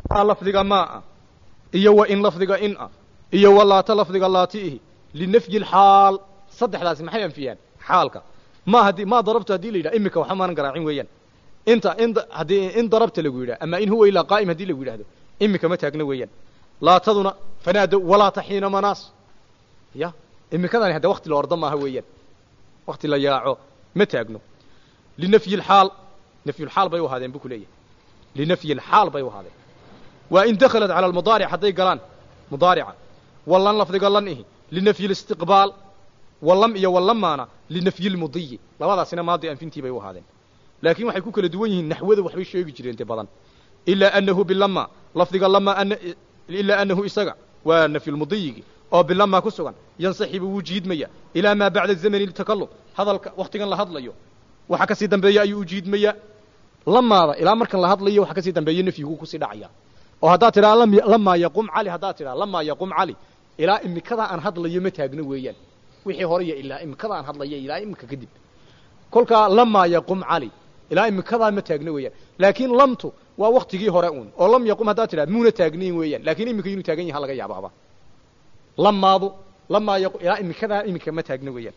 lafdiga maa iyo wa in lafdiga in ah iyo wa laata lafdiga laatiihi linafyi lxaal saddexdaasi maxay anfiyaan xaalka ma haddii maa darabtu haddii la yidhaha iminka waxba maanan garaacin weeyaan inta in haddii in darabta lagu yidhaha ama in huwa ilaa qaa'im haddii lagu yidhahdo iminka ma taagna weeyaan laataduna fanaado walaata xiina manaas ya iminkadani hadde wakti la ordo maaha weeyaan wakti la yaaco ma taagno linafyi lxaal nafyulxaal bay u ahaadeen bu ku leeyahay linafyi lxaal bay u ahaadeen waa in dakhalat cala almudaaric hadday galaan mudaarica wallan lafdiga lan ihi linafyi listiqbaal wallam iyo wallamaana linafyi lmudiyi labadaasina maadi anfintii bay u ahaadeen laakiin waxay ku kala duwan yihiin naxwada waxbay sheegi jireen te badan ilaa anahu bilama lafdiga lama ilaa anahu isaga waa nafyulmudiyigi oo bilama ku sugan yansaxibu wuu jiidmaya ilaa maa bacda zamani ltakalum hadalka waktigan la hadlayo waxa kasii dambeeya ayuu u jiidmaya lamaada ilaa markan la hadlayo waxa kasii dambeeya nafyigu kusii dhacaya oo haddaad tidhaha lamaa yaqum cali haddaad tidhaha lamaa yaqum cali ilaa imikadaa aan hadlayo ma taagno weeyaan wixii horaya ilaa imikada aan hadlayo ilaa imika kadib kolkaa lamaa yaqum cali ilaa imikadaa ma taagno weeyaan laakiin lamtu waa waktigii hore uun oo lam yaqum haddaad tidhaha muuna taagnayn weeyaan lakiin imika inuu taagan yaha laga yaabaaba lamaadu lamaa yaqum ilaa imikadaa imika ma taagno weeyaan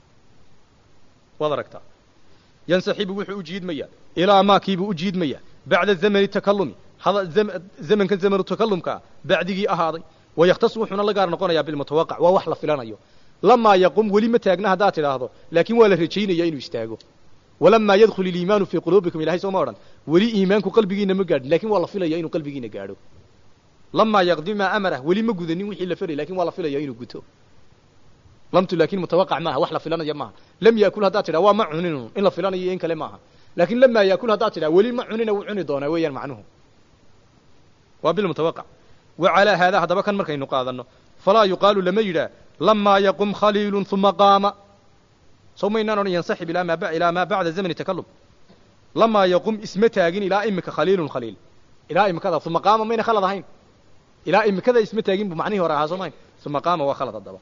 waad aragtaa yansaxibu wuxuu u jiidmaya ilaa maakiibuu u jiidmaya bacda zamani takalumi zamankan zamanu takalumkaa bacdigii ahaaday wayakhtasu wuxuuna la gaar noqonayaa bilmutawaqac waa wax la filanayo lamaa yaqum weli ma taagna haddaad tidhaahdo laakiin waa la rajaynaya inuu istaago walamaa yadkhul iliimaanu fii quluubikum ilahay sooma odhan weli iimaanku qalbigiina ma gaadhin lakin waa la filaya inuu qalbigiina gaadho lamaa yaqdi maa amarah weli ma gudanin wixii la faray lakin waa la filaya inuu guto lamtu laakin mutawaqac maaha wax la filanaya maaha lam yaakul haddaad tidhaha waa ma cunin in la filanayo iyo in kale maaha laakin lamaa yaakul haddaad tidhaha weli ma cunina wuu cuni doonaa weeyaan macnuhu waa bilmutawaqac wa calaa haadaa haddaba kan markaynu qaadano falaa yuqaalu lama yidhaah lamaa yaqum khaliilun uma qaama sow maynaan odhan yansaxib ilaa maa ilaa maa bacda zamani takalum lamaa yaqum isma taagin ilaa imika khaliilun khaliil ilaa imikada uma qaama mayna khalad ahayn ilaa imikada isma taagin bu macnihii hore ahaa soo mahayn uma qaama waa khalad haddaba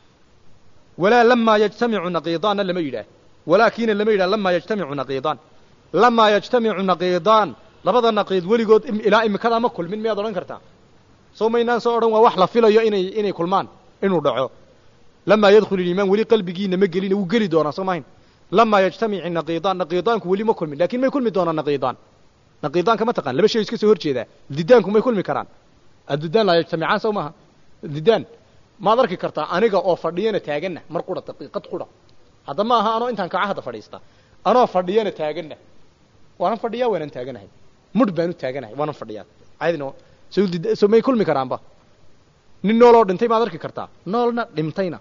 walaa lamaa yajtamicu naqiidaanna lama yidhaah walaakina lama yidhah lamaa yajtamicu naqiidaan lamaa yajtamicu naqiidaan labada naqiid weligood ilaa imikadaa ma kulmin miyaad odhan kartaa soo maynaan soo odhan waa wax la filayo inay inay kulmaan inuu dhaco lamaa yadkhul iliimaan weli qalbigiina ma gelina wuu geli doonaa soo mahayn lamaa yajtamici naqiidaan naqiidaanku weli ma kulmin lakin may kulmi doonaan naqiidaan naqiidaanka ma taqaan laba shay iska soo hor jeedaa didaanku may kulmi karaan addidaan laa yajtamicaan sow maaha didaan maad arki kartaa aniga oo fadhiyana taaganna mar qura daqiiqad qura hadda ma aha anoo intaan kaca hadda fadhiista anoo fadhiyana taaganna waanan fadhiyaa waanan taaganahay mudh baanu taaganahay waanan fadhiyaa caydino so so may kulmi karaanba nin nooloo dhintay maad arki kartaa noolna dhintayna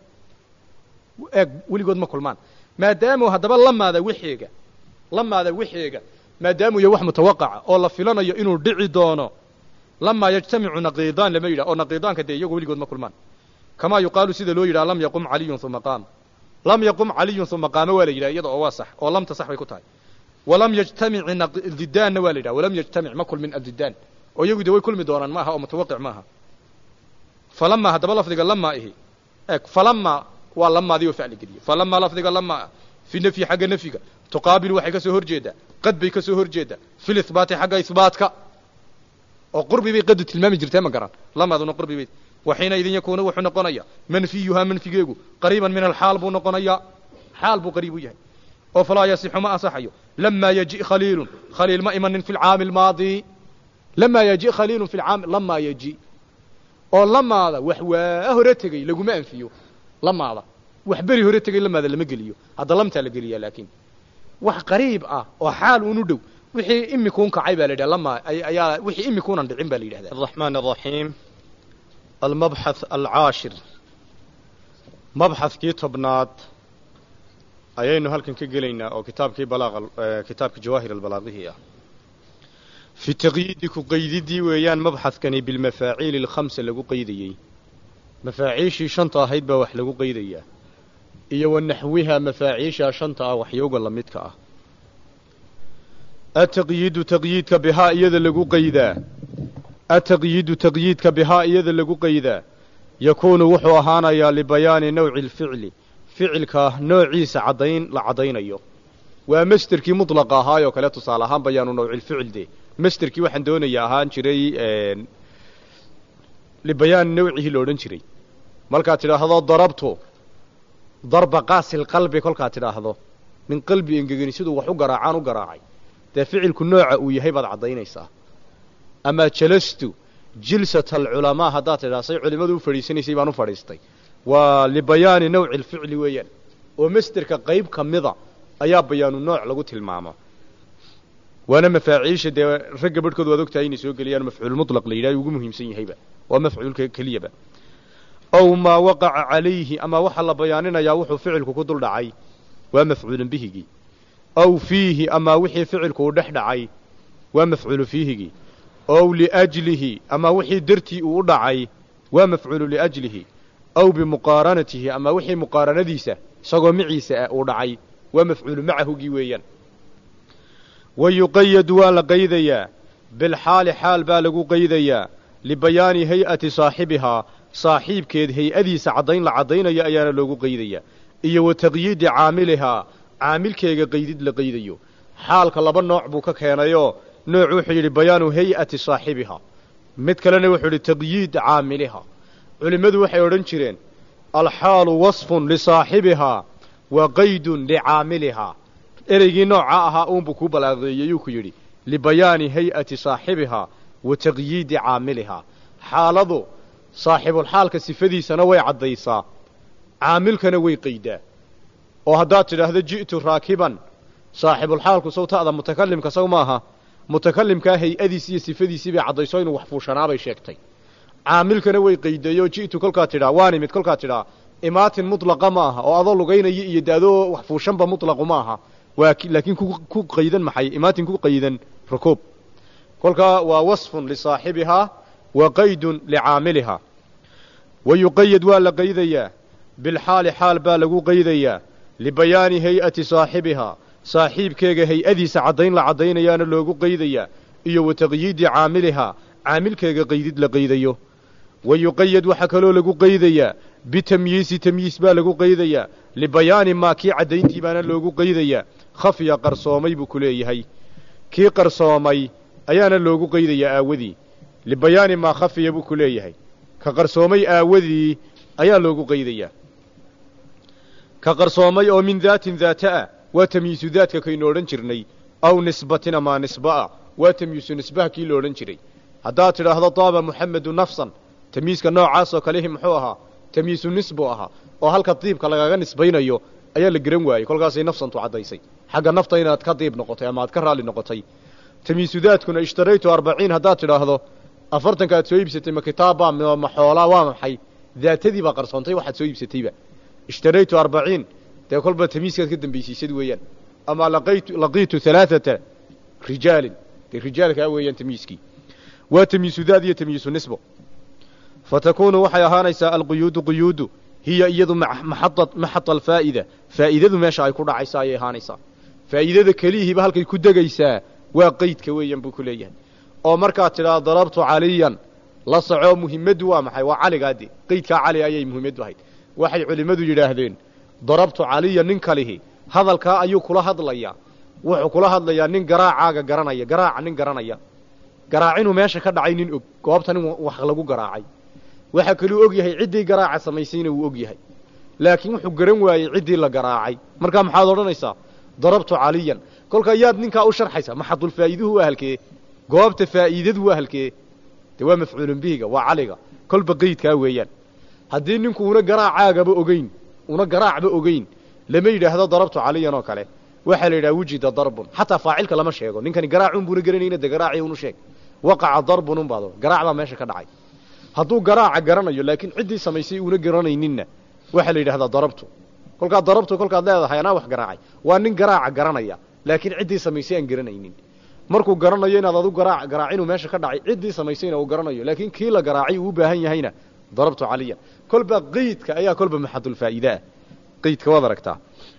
eeg weligood ma kulmaan maadaamu haddaba lamaada wixeega lamaada wixeega maadaamu iyo wax mutawaqaca oo la filanayo inuu dhici doono lamaa yajtamicu naqiidaan lama yidhah oo naqiidaanka dee iyago weligood ma kulmaan kamaa yuqaalu sida loo yidhaha lam yaqum caliyun uma qaama lam yaqum caliyun uma qaama waa la yidhaha iyada oo waa sax oo lamta sax bay ku tahay walam yajtamic didaanna waa la yidhaha walam yajtamic ma kulmin addidaan oo iyagu de way kulmi doonaan maaha oo mutawaqic maaha falamaa haddaba lafdiga lamaa ihi eeg falamaa waa lamaadii oo facli geliyey falamaa lafdiga lamaa fi nafyi xagga nafyiga tuqaabil waxay ka soo hor jeedaa qad bay ka soo hor jeedaa fi lihbaati xagga ihbaatka oo qurbi bay qadu tilmaami jirtee ma garan lamaaduna qurbi bay waxiina idin yakuunu wuxuu noqonaya manfiyuhaa manfigeegu qariiban min alxaal buu noqonayaa xaal buu qariib u yahay oo falaa yasixu ma asaxayo lamaa yaji khaliilun khaliil ma imanin fi lcaami almaadi lamaa yaji khaliilun fi lcaami lamaa yaji oo lamaada wax waa hore tegey laguma anfiyo lamaada wax beri hore tegey lamaada lama geliyo hadda lamtaa la geliyaa laakiin wax qariib ah oo xaal unu dhow wixii imikuun kacay baa la yidhaha lamaa ayaa wixii imikuunan dhicin baa la yidhahda الرحمن الرحيم المبحث العاشر mabxadkii tobnaad ayaynu halkan ka gelaynaa oo kitaabkii balaaqa kitaabka jawaahir albalaaqihii ah fi taqyiidi ku qaydidii weeyaan mabxadkani bilmafaaciili alkhamsa lagu qaydayey mafaaciishii shanta ahayd baa wax lagu qaydayaa iyo wa naxwiha mafaaciishaa shanta ah waxyooga la midka ah ataqyiidu taqyiidka bihaa iyada lagu qaydaa ataqyiidu taqyiidka bihaa iyada lagu qaydaa yakuunu wuxuu ahaanayaa libayaani nawci alficli ficilka noociisa caddayn la caddaynayo waa masderkii mudlaqa ahaayoo kale tusaale ahaan bayaanu nawcilficil dee masterkii waxaan doonaya ahaan jiray libayaani nawcihi la odhan jiray markaad tidhaahdo darabtu darba qaasil qalbi kolkaad tidhaahdo min qalbi engegeni siduu wax u garaacaan u garaacay dee ficilku nooca uu yahay baad caddaynaysaa amaa jalastu jilsat alculamaa haddaad tidhahdo say culimmadu u fadhiisanaysay baan u fadhiistay waa libayaani nawci alficli weeyaan oo masterka qayb ka mida ayaa bayaanu nooc lagu tilmaamo waana mafaaciisha dee ragga barhkood waad ogtahay inay soo geliyaan mafcuul mutlaq la yidhaha ugu muhiimsan yahayba waa mafcuulka keliyaba ow maa waqaca calayhi ama waxaa la bayaaninayaa wuxuu ficilku ku dul dhacay waa mafcuulun bihigii ow fiihi amaa wixii ficilku uu dhex dhacay waa mafcuulu fiihigii ow liajlihi amaa wixii dartii uu u dhacay waa mafcuulu liajlihi ow bimuqaaranatihi amaa wixii muqaaranadiisa isagoo maciisa ah uu dhacay waa mafcuulu macahugii weeyaan wa yuqayadu waa la qaydayaa bilxaali xaal baa lagu qaydayaa libayaani hay-ati saaxibihaa saaxiibkeed hay-adiisa caddayn la caddaynayo ayaana loogu qaydayaa iyo wa taqyiidi caamilihaa caamilkeega qaydid la qaydayo xaalka laba nooc buu ka keenayoo nooc wuxuu yidhi bayaanu hay-ati saaxibihaa mid kalena wuxuu yidhi taqyiid caamilihaa culimmadu waxay odhan jireen alxaalu wasfun lisaaxibihaa wa qaydun licaamilihaa ereygii nooca ahaa uunbuu kuu balaaqeeyeyuu ku yidhi libayaani hay-ati saaxibihaa wa taqyiidi caamilihaa xaaladu saaxibulxaalka sifadiisana way caddaysaa caamilkana way qaydaa oo haddaad tidhaahdo ji'tu raakiban saaxibulxaalku sawta'da mutakalimka saw maaha mutakalimkaa hay-adiisi iyo sifadiisii bay caddayso inuu wax fuushanaabay sheegtay caamilkana way qaydeeyoo ji'tu kolkaad tidhaa waan imid kolkaad tidhaa imaatin mutlaqa ma aha oo adoo lugaynaya iyo daadoo wax fuushanba mutlaqu ma aha waa laakiin ku qaydan maxay imaatin ku qaydan rukuub kolkaa waa wasfun lisaaxibihaa wa qaydun licaamilihaa wa yuqayad waa la qaydayaa bilxaali xaal baa lagu qaydayaa libayaani hay-ati saaxibihaa saaxiibkeega hay-adiisa caddayn la caddaynayaana loogu qaydayaa iyo wa taqyiidi caamilihaa caamilkeega qaydid la qaydayo wa yuqayad waxaa kaloo lagu qaydayaa bitamyiisi tamyiis baa lagu qaydayaa libayaani maa kii caddayntii baana loogu qaydayaa khafiya qarsoomay buu ku leeyahay kii qarsoomay ayaana loogu qaydayaa aawadii libayaani maa khafiya buu ku leeyahay ka qarsoomay aawadii ayaa loogu qaydayaa ka qarsoomay oo min daatin daata ah waa tamyiisu daadka kaynu odhan jirnay aw nisbatin amaa nisba ah waa tamyiisu nisbaha kii la odhan jiray haddaad tidhaahdo daaba muxamedu nafsan tamyiiska noocaasoo kalihi muxuu ahaa tamyiisu nisbu ahaa oo halka diibka lagaga nisbaynayo ayaa la geran waayey kolkaasay nafsantu caddaysay xagga nafta inaad ka diib noqotay ama aad ka raalli noqotay tamyiisu daadkuna ishtaraytu arbaciin haddaad tidhaahdo afartanka aad soo iibsatay ma kitaabbaa ma xoolaa waa maxay daatadii baa qarsoontay waxaad soo iibsatayba ishtaraytu arbaciin dee kolba tamyiiskaad ka dambaysiisad weeyaan ama laqaytu laqiitu halaaثata rijaalin dee rijaalkaa weeyaan tamyiiskii waa tamyiisu daad iyo tamyiisu nisbo fatakuunu waxay ahaanaysaa alquyuudu quyuudu hiya iyadu maxada alfaa'ida faa'idadu meesha ay ku dhacaysa ayay ahaanaysaa faa'iidada keliyihiiba halkay ku degaysaa waa qeydka weeyaan buu ku leeyahay oo markaad tidhaha darabtu caliyan la soco muhimaddu waa maxay waa caligaade qeydkaa cali ayay muhimaddu ahayd waxay culimmadu yidhaahdeen darabtu caliya nin kalihi hadalkaa ayuu kula hadlayaa wuxuu kula hadlayaa nin garaacaaga garanaya garaaca nin garanaya garaac inuu meesha ka dhacay nin og goobta nin wax lagu garaacay waxaa kaluu og yahay ciddii garaaca samaysayna wuu og yahay laakiin wuxuu garan waayey ciddii la garaacay markaa maxaad odhanaysaa darabtu caliyan kolkaa yaad ninkaa u sharxaysa maxadulfaa'iiduhu waa halkee goobta faa'iidadu waa halkee dee waa mafcuulun bihiga waa caliga kolba qeydkaa weeyaan haddii ninku una garaacaagaba ogeyn una garaacba ogeyn lama yidhaahdo darabtu caliyan oo kale waxaa la yidhaha wujida darbun xataa faacilka lama sheego ninkani garaacun buuna garanayna dee garaaci unu sheeg waqaca darbun un baad garaac baa meesha ka dhacay hadduu garaaca garanayo laakiin ciddii samaysay uuna garanayninna waxaa la yidhahdaa darabtu kolkaad darabtu kolkaad leedahay anaa wax garaacay waa nin garaaca garanaya laakiin ciddii samaysay aan garanaynin markuu garanayo inaad adu garaac garaacinu meesha ka dhacay ciddii samaysayna uu garanayo laakiin kii la garaacay uu u baahan yahayna darabtu caliyan kolba qeydka ayaa kolba maxadulfaa'iideah qeydka waad aragtaa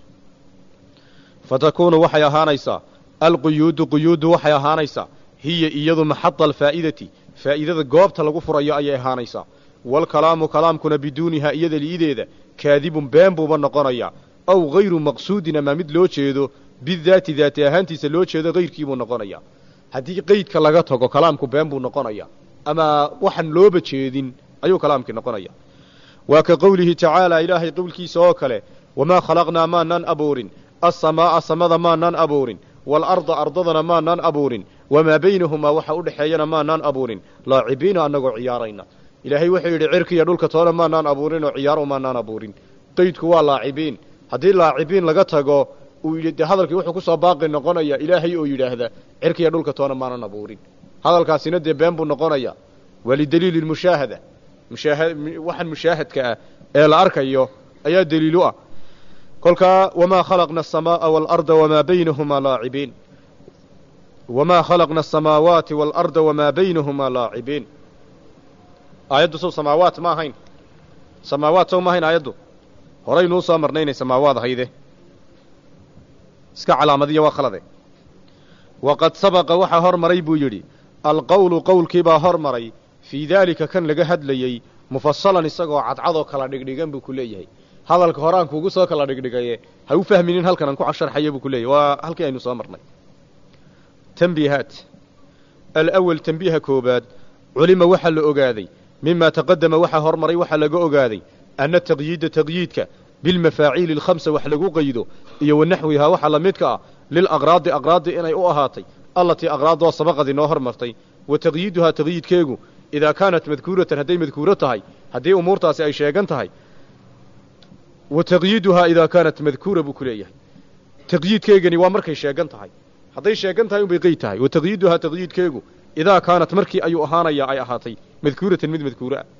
fatakuunu waxay ahaanaysaa alquyuudu quyuudu waxay ahaanaysaa hiya iyadu maxada alfaa'idati faa'iidada goobta lagu furayo ayay ahaanaysaa waalkalaamu kalaamkuna biduunihaa iyada li'ideeda kaadibun been buuba noqonayaa aw hayru maqsuudin ama mid loo jeedo bidaati daati ahaantiisa loo jeedo hayrkiibuu noqonayaa haddii qeydka laga tago kalaamku been buu noqonaya ama waxaan looba jeedin ayuu kalaamkii noqonaya waa ka qowlihi tacaala ilaahay qowlkiisa oo kale wamaa khalaqnaa maanaan abuurin assamaa'a samada maanaan abuurin waalarda ardadana maanaan abuurin wamaa baynahumaa waxa u dhexeeyana maanaan abuurin laacibiina annagoo ciyaarayna ilaahay wuxuu yidhi cirkiiyo dhulka toona maanaan abuurin oo ciyaaro maanaan abuurin qeydku waa laacibiin haddii laacibiin laga tago uu yidhi dee hadalkii wuxuu kusoo baaqi noqonaya ilaahay oo yidhaahda cirkiiyo dhulka toona maanan abuurin hadalkaasina dee been buu noqonaya waa lidaliili lmushaahada mushaha waxaan mushaahadka ah ee la arkayo ayaa daliilu ah kolkaa wamaa khalaqna aلsamaaءa wاlarda wamaa baynahumaa laacibiin wamaa khalaqna aلsamaawaati wاlarda wamaa baynahumaa laacibiin aayaddu sow samaawaat ma ahayn samaawaat sow ma ahayn aayaddu horaynuu soo marnay inay samaawaad ahayde iska calaamadiya waa khalade waqad sabaqa waxaa hor maray buu yidhi alqowlu qowlkiibaa hor maray fii daalika kan laga hadlayey mufasalan isagoo cadcadoo kala dhigdhigan buu ku leeyahay hadalka horaan kuugu soo kala dhigdhigaye ha u fahminin halkan aan ku casharxaya buu ku leeyahy waa halkii aynu soo marnay tanbiihaat alawal tanbiiha koobaad culima waxaa la ogaaday mima taqadama waxaa hormaray waxaa laga ogaaday anna taqyiida taqyiidka bilmafaaciili alkhamsa wax lagu qaydo iyo wanaxwihaa waxa la midka ah lilaqraadi aqraadi inay u ahaatay allatii aqraadoo sabaqad inoo hormartay wa taqyiiduhaa taqyiidkeegu idaa kaanat madkuuratan hadday madkuuro tahay haddii umuurtaasi ay sheegan tahay wa taqyiiduhaa idaa kaanat madkuura buu ku leeyahay taqyiidkeegani waa markay sheegan tahay hadday sheegan tahay unbay qeyd tahay wa taqyiiduhaa taqyiidkeegu idaa kaanat markii ayuu ahaanayaa ay ahaatay madkuuratan mid madkuuro ah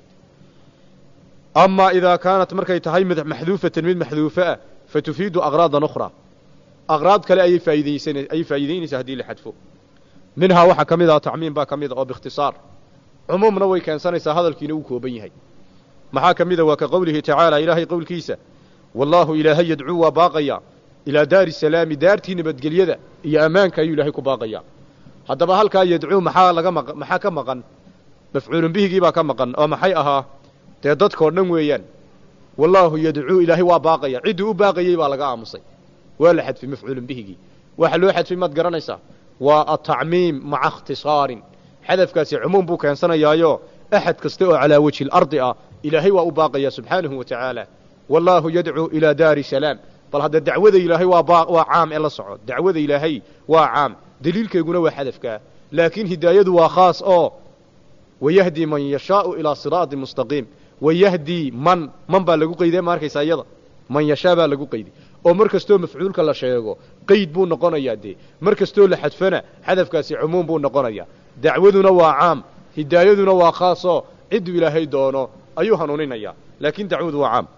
amaa idaa kaanat markay tahay maxduufatan mid maxduufo ah fa tufiidu aqraadan ukhraa aqraad kale ayay faa'iidaysan ayay faa'iidaynaysaa haddii la xadfo minhaa waxaa ka mid ah tacmiim baa ka mid a oo biikhtisaar cumuumna way keensanaysaa hadalkiina uu kooban yahay maxaa ka mid a waa ka qowlihi tacaala ilaahay qowlkiisa wallaahu ilaahay yadcuu waa baaqaya ilaa daari salaami daartii nabadgelyada iyo ammaanka ayuu ilaahay ku baaqayaa haddaba halkaa yadcuu maxaa laga maq maxaa ka maqan mafcuulun bihigii baa ka maqan oo maxay ahaa dee dadkao dhan weeyaan wallaahu yadcuu ilaahay waa baaqaya cidduu u baaqayey baa laga aamusay waa la xadfay mafcuulun bihigii waxa loo xadfay maad garanaysaa waa atacmiim maca ikhtisaarin xadafkaasi cumuum buu keensanayaayo axad kasta oo calaa wejhi lardi ah ilaahay waa u baaqaya subxaanahu wa tacaala wallaahu yadcuu ilaa daari salaam bal hadda dacwada ilaahay waa ba waa caam ee la soco dacwada ilaahay waa caam daliilkeeguna waa xadafkaa laakiin hidaayadu waa khaas oo wayahdii man yashaau ilaa siraatin mustaqiim wayahdii man man baa lagu qeyday ma arkaysaa iyada man yashaa baa lagu qeyday oo mar kastoo mafcuulka la sheego qeyd buu noqonayaa dee mar kastoo la xadfana xadafkaasi cumuum buu noqonayaa dacwaduna waa caam hidaayaduna waa khaasoo cidduu ilaahay doono ayuu hanuuninayaa laakiin dacwadu waa caam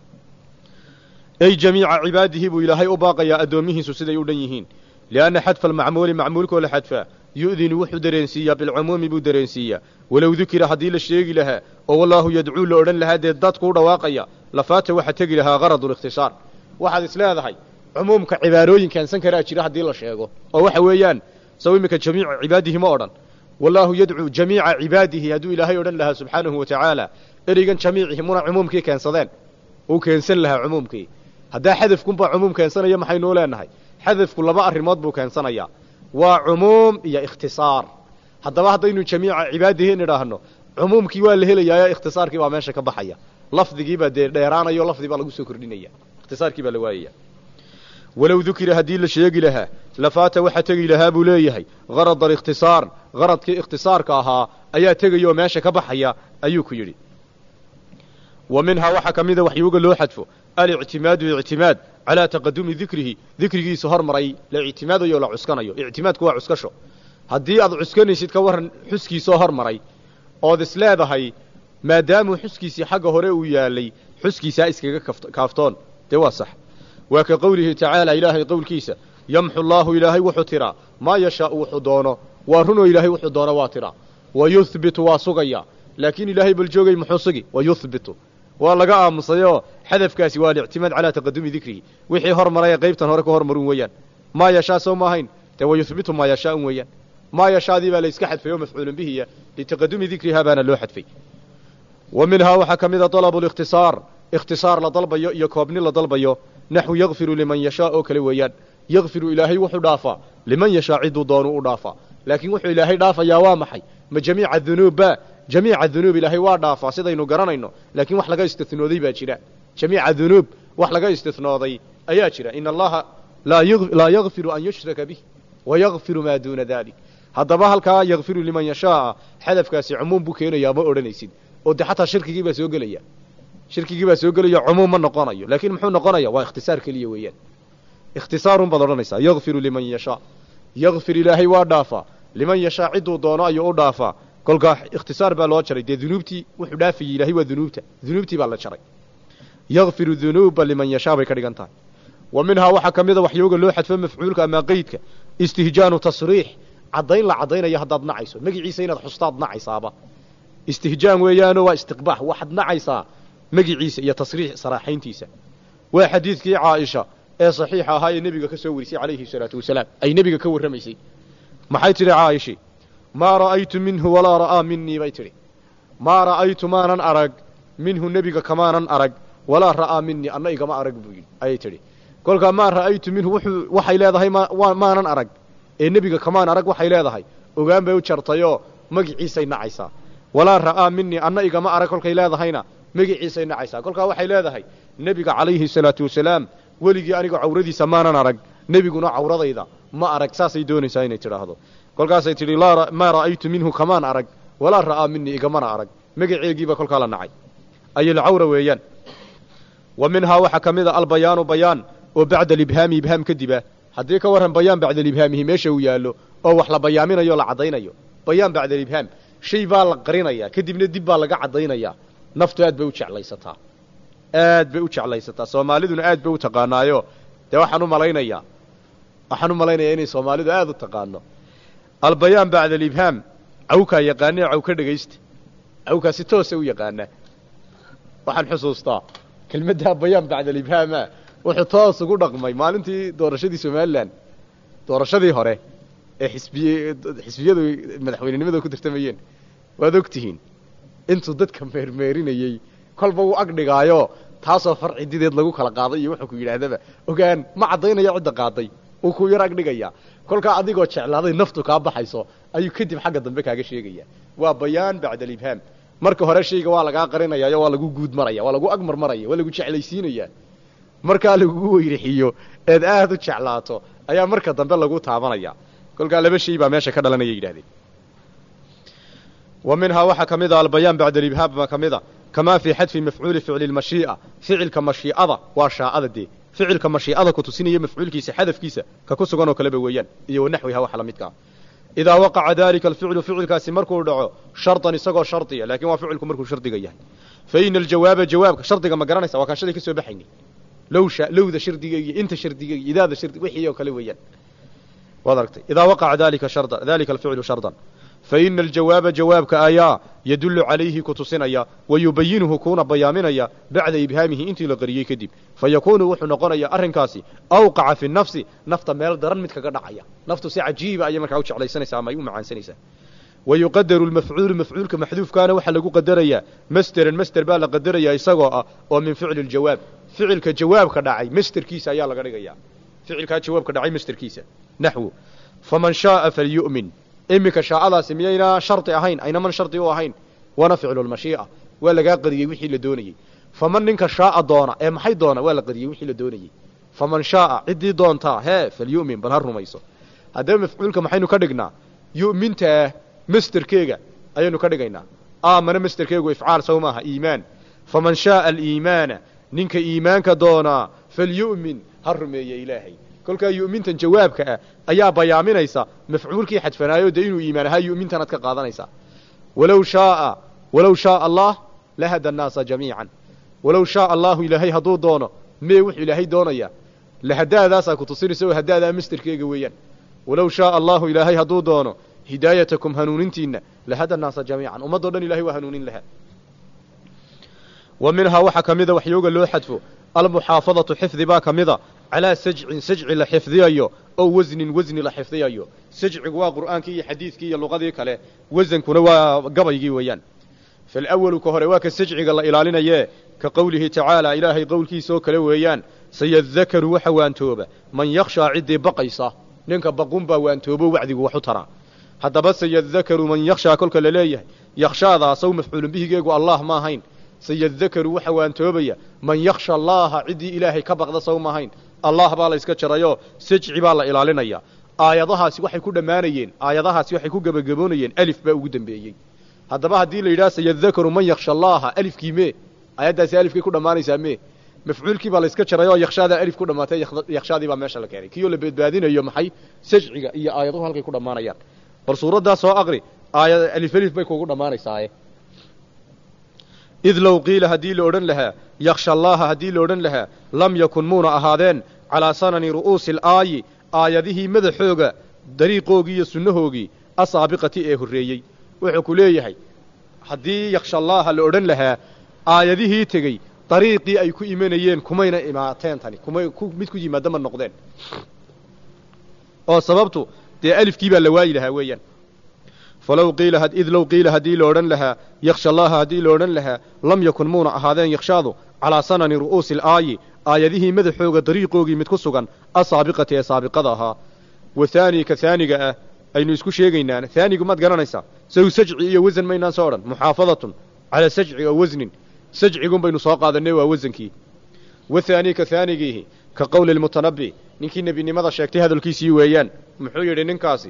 ay jamiica cibaadihi buu ilaahay u baaqayaa addoomihiisu siday u dhan yihiin lianna xadfa almacmuuli macmuulkoo la xadfaa yu'dinu wuxuu dareensiiyaa bilcumuumi buu dareensiiyaa walow dukira haddii la sheegi lahaa oo wallaahu yadcuu la odhan lahaa dee dadku u dhawaaqaya lafaata waxa tegi lahaa garadu likhtisaar waxaad is leedahay cumuumka cibaarooyin keensan karaa jira haddii la sheego oo waxa weeyaan saw iminka jamiica cibaadihi ma odhan wallaahu yadcuu jamiica cibaadihi hadduu ilaahay odhan lahaa subxaanahu wa tacaala ereygan jamiicihi muna cumuumkii keensadeen uu keensan lahaa cumuumkii haddaa xadafkunbaa cumuum keensanaya maxaynuu leenahay xadafku laba arrimood buu keensanayaa waa cumuum iyo ikhtisaar haddaba haddaynu jamiica cibaadihi nidhaahno cumuumkii waa la helayaa ikhtisaarkii baa meesha ka baxaya lafdigiibaa dee dheeraanayo lafdi baa lagu soo kordhinaya ikhtisaarkii baa la waayaya walow dukira haddii la sheegi lahaa lafaata waxa tegi lahaa buu leeyahay garad alikhtisaar garadkii ikhtisaarka ahaa ayaa tegaya oo meesha ka baxaya ayuu ku yidhi wa minhaa waxaa ka mida waxyuuga loo xadfo alictimaadu ictimaad calaa taqadumi dikrihi dikrigiisa hormaray la ictimaadayo o la cuskanayo ictimaadku waa cuskasho haddii aad cuskanaysid ka warran xuskiisoo hormaray ood is leedahay maadaamuu xuskiisii xagga hore uu yaalay xuskiisaa iskaga kaaftoon dee waa sax waa ka qowlihi tacaala ilaahay qowlkiisa yamxu allaahu ilaahay wuxuu tiraa maa yashaau wuxuu doono waa runoo ilaahay wuxuu doono waa tiraa wa yuhbitu waa sugaya laakiin ilaahay bal joogay muxuu sugi wa yuhbitu waa laga aamusayoo xadafkaasi waa alictimaad calaa taqadumi dikrihi wixii hormaray ee qaybtan hore ka hormarun weeyaan maa yashaa sow ma ahayn dee wa yuhbitu maa yashaaun weeyaan maa yashaadii baa la iska xadfay oo mafcuulun bihiya litaqadumi dikrihaa baana loo xadfay wa minhaa waxaa ka mida dalabu likhtisaar ikhtisaar la dalbayo iyo koobni la dalbayo naxwu yakfiru liman yashaa oo kale weeyaan yakfiru ilaahay wuxuu dhaafaa liman yashaa cidduu doonu u dhaafaa laakiin wuxuu ilaahay dhaafayaa waa maxay ma jamiica dunuubba jamiica dunuub ilaahay waa dhaafaa sidaynu garanayno laakiin wax laga istinooday baa jira jamiica dunuub wax laga istinooday ayaa jira in allaha laa yakfiru an yushraka bih wayakfiru maa duuna dalik haddaba halkaa yakfiru liman yashaaa xadafkaasi cumuum buu keenayaa ma odhanaysid oo de xataa shirkigii baa soo gelaya shirkigii baa soo gelaya cumuum ma noqonayo laakiin muxuu noqonaya waa ikhtisaar keliya weeyaan ikhtisaarun baad odhanaysaa yakfiru liman yashaa yakfir ilaahay waa dhaafaa liman yashaa cidduu doono ayuu u dhaafaa kolkaa ikhtisaar baa loo jaray dee dunuubtii wuxuu dhaafayey ilahay waa dunuubta dunuubtii baa la jaray yakfiru dunuuba liman yashaa bay ka dhigan tahay wa minhaa waxaa ka mida waxyooga loo xadfo mafcuulka ama qeydka istihjaanu tasriix caddayn la caddaynaya haddaad nacayso magiciisa inaad xustaad nacaysaaba istihjaan weeyaano waa istiqbaax waxaad nacaysaa magiciisa iyo tasriix saraaxayntiisa waa xadiidkii caaisha ee saxiixa ahaa ee nebiga ka soo warisay calayhi salaatu wasalaam ay nebiga ka warramaysay maxay tidhi caaisha maa ra'aytu minhu walaa ra'aa minii bay tidhi maa ra'aytu maanan arag minhu nebiga kamaanan arag walaa ra'aa minii anna igama arag buu yidhi ayay tidhi kolkaa maa ra'aytu minhu wuxuu waxay leedahay maanan arag ee nebiga kamaan arag waxay leedahay ogaan bay u jartayoo magiciisay nacaysaa walaa ra'aa minii anna igama arag kolkay leedahayna magiciisay nacaysaa kolkaa waxay leedahay nebiga calayhi salaatu wasalaam weligii aniga cawradiisa maanan arag nebiguna cawradayda ma arag saasay doonaysaa inay tidhaahdo kolkaasay tidhi maa ra'aytu minhu kamaan arag walaa ra'aa minii igamana arag magaceegiiba kolkaa la nacay ayilcawra weeyaan wa minhaa waxaa ka mid a albayaanu bayaan oo bacda alibhaami ibhaam kadiba haddii ka warran bayaan bacda alibhaamihi meesha uu yaallo oo wax la bayaaminayo o la caddaynayo bayaan bacda alibhaam shay baa la qarinayaa kadibna dib baa laga caddaynayaa naftu aad bay u jeclaysataa aad bay u jeclaysataa soomaaliduna aad bay u taqaanaayo dee waxaan u malaynayaa waxaan u malaynayaa inay soomaalidu aad u taqaano albayaan bacda alibhaam cawkaa yaqaanee caw ka dhegaysta cawkaa si toosa u yaqaanaa waxaan xusuustaa kelmaddaa bayaan bacda alibhaama wuxuu toos ugu dhaqmay maalintii doorashadii somalilan doorashadii hore ee xisbiye xisbiyadu madaxweynenimada ku tartamayeen waad og tihiin intuu dadka meermeerinayey kolba uu ag dhigaayo taasoo far cidideed lagu kala qaaday iyo wuxuu ku yidhaahdaba ogaan ma caddaynaya cidda qaaday uu ku yar ag dhigaya kolkaa adigoo jeclaaday naftu kaa baxayso ayuu kadib xagga dambe kaaga sheegaya waa bayaan bacda alibhaam marka hore shayga waa lagaa qarinayaayo waa lagu guud maraya waa lagu agmar maraya waa lagu jeclaysiinaya markaa lagugu weyrixiyo eed aad u jeclaato ayaa marka dambe lagu taabanaya kolkaa laba shay baa meesha ka dhalanaya yidhahdeen wa minhaa waxaa ka mid a albayaan bacda alibhaam baa ka mid a kamaa fii xadfi mafcuuli ficli lmashii'a ficilka mashii'ada waa shaa'ada dee ficilka mashii'ada ku tusinaya mafcuulkiisa xadafkiisa ka ku sugan oo kaleba weeyaan iyo wanaxwiha waxa la midkaa idaa waqaca dalika alficlu ficilkaasi markuu dhaco shardan isagoo shardiya laakiin waa ficilku markuu shardiga yahay fa ina aljawaaba jawaabka shardiga ma garanaysa waa kaan shalay ka soo baxaynay lowsha lowda shardiga iyo inta shardiga iyo idaada shardi wixii oo kale weeyaan waad aragtay idaa waqaca dalika shardan dalika alficlu shardan fa ina aljawaaba jawaabka ayaa yadullu calayhi ku tusinaya wa yubayinuhu kuuna bayaaminaya bacda ibhaamihi intii la qariyey kadib fa yakuunu wuxuu noqonayaa arrinkaasi awqaca fi nafsi nafta meel daran mid kaga dhacaya naftu si cajiiba ayay markaa u jeclaysanaysaa ama ay u macaansanaysaa wa yuqadaru lmafcuulu mafcuulka maxduufkaana waxaa lagu qadarayaa masderan masder baa la qadarayaa isagoo ah oo min ficli ljawaab ficilka jawaabka dhacay masderkiisa ayaa laga dhigayaa ficilkaa jawaabka dhacay masderkiisa naxwu faman shaaa falyu'min iminka shaacadaasi miyayna shardi ahayn aynaman shardi u ahayn waana ficlulmashii'a waa lagaa qadiyey wixii la doonayey faman ninka shaaa doona ee maxay doona waa la qadiyey wixii la doonayey faman shaaa ciddii doontaa hee falyu'min bal ha rumayso haddaba mafcuulka maxaynu ka dhignaa yu'mintaa masterkeega ayaynu ka dhigaynaa aamana masterkeegu ifcaal sow maaha iimaan faman shaaa aliimaana ninka iimaanka doonaa falyu'min ha rumeeye ilaahay kolkaa yu'mintan jawaabka ah ayaa bayaaminaysa mafcuulkii xadfanaayo dee inuu iimaan ahaa yu'mintanaad ka qaadanaysaa walow shaaa walow shaaa allah lahada annaasa jamiican walow shaaa allahu ilaahay hadduu doono mee wuxuu ilaahay doonaya lahadaadaasaa ku tusinaysa oo hadaadaa masterkeega weeyaan walow shaaa allahu ilaahay hadduu doono hidaayatakum hanuunintiinna lahada annaasa jamiican ummaddao dhan ilahay waa hanuunin lahaa wa minhaa waxaa ka mida waxyooga loo xadfo almuxaafadatu xifdi baa ka mida calaa sajcin sajci la xifdiyayo oo wasnin wasni la xifdiyayo sajcigu waa qur'aankii iyo xadiidkii iyo luqadii kale wasankuna waa gabaygii weeyaan faalawalu ka hore waa ka sajciga la ilaalinayee ka qowlihi tacaala ilaahay qowlkiisaoo kale weeyaan sayadakaru waxa waantooba man yakhshaa ciddii baqaysa ninka baqun baa waantoobo wacdigu wax u taraa haddaba sayadakaru man yakhshaa kolka la leeyahay yakhshaadaasaw mafcuulun bihigeegu allah ma ahayn sayadakaru waxa waantoobaya man yakhsha allaaha ciddii ilaahay ka baqda saw ma ahayn allah baa la iska jarayoo sajci baa la ilaalinaya aayadahaasi waxay ku dhammaanayeen aayadahaasi waxay ku gebagaboonayeen alif baa ugu dambeeyey haddaba haddii la yidhaha sayadakaru man yakhsha allaaha alifkii mee aayaddaasi alifkay ku dhammaanaysaa mee mafcuulkii baa la iska jaray oo yakhshaadaa alif ku dhammaatay yakhshaadii baa meesha la keenay kiyoo la badbaadinayo maxay sajciga iyo aayaduhu halkay ku dhammaanayaan bal suuraddaa soo aqri aayad alif alif bay kugu dhammaanaysaaye id low qiila haddii la odhan lahaa yakhsha allaaha haddii la odhan lahaa lam yakun muuna ahaadeen calaa sanani ru'uusi alaayi aayadihii madaxooga dariiqoogii iyo sunnahoogii asaabiqati ee horreeyey wuxuu ku leeyahay haddii yakhsha allaaha la odhan lahaa aayadihii tegey dariiqii ay ku imanayeen kumayna imaateen tani kumay mid ku yimaada ma noqdeen oo sababtu dee alifkii baa la waayi lahaa weeyaan falow qiila id low qiila haddii la odhan lahaa yakhsha allaaha haddii la odhan lahaa lam yakun muuna ahaadeen yakhshaadu calaa sanani ru'uusi alaayi aayadihii madaxooga dariiqoogii mid ku sugan asaabiqati ee saabiqada ahaa wa haanii ka haaniga ah aynu isku sheegaynaan haanigu maad garanaysaa saw sajci iyo wasan maynaan soo odhan muxaafadatun calaa sajci oo wasnin sajcigun baynu soo qaadanay waa wasankii wa haanii ka haanigiihi ka qowli lmutanabbi ninkii nebinimada sheegtay hadalkiisii weeyaan muxuu yidhi ninkaasi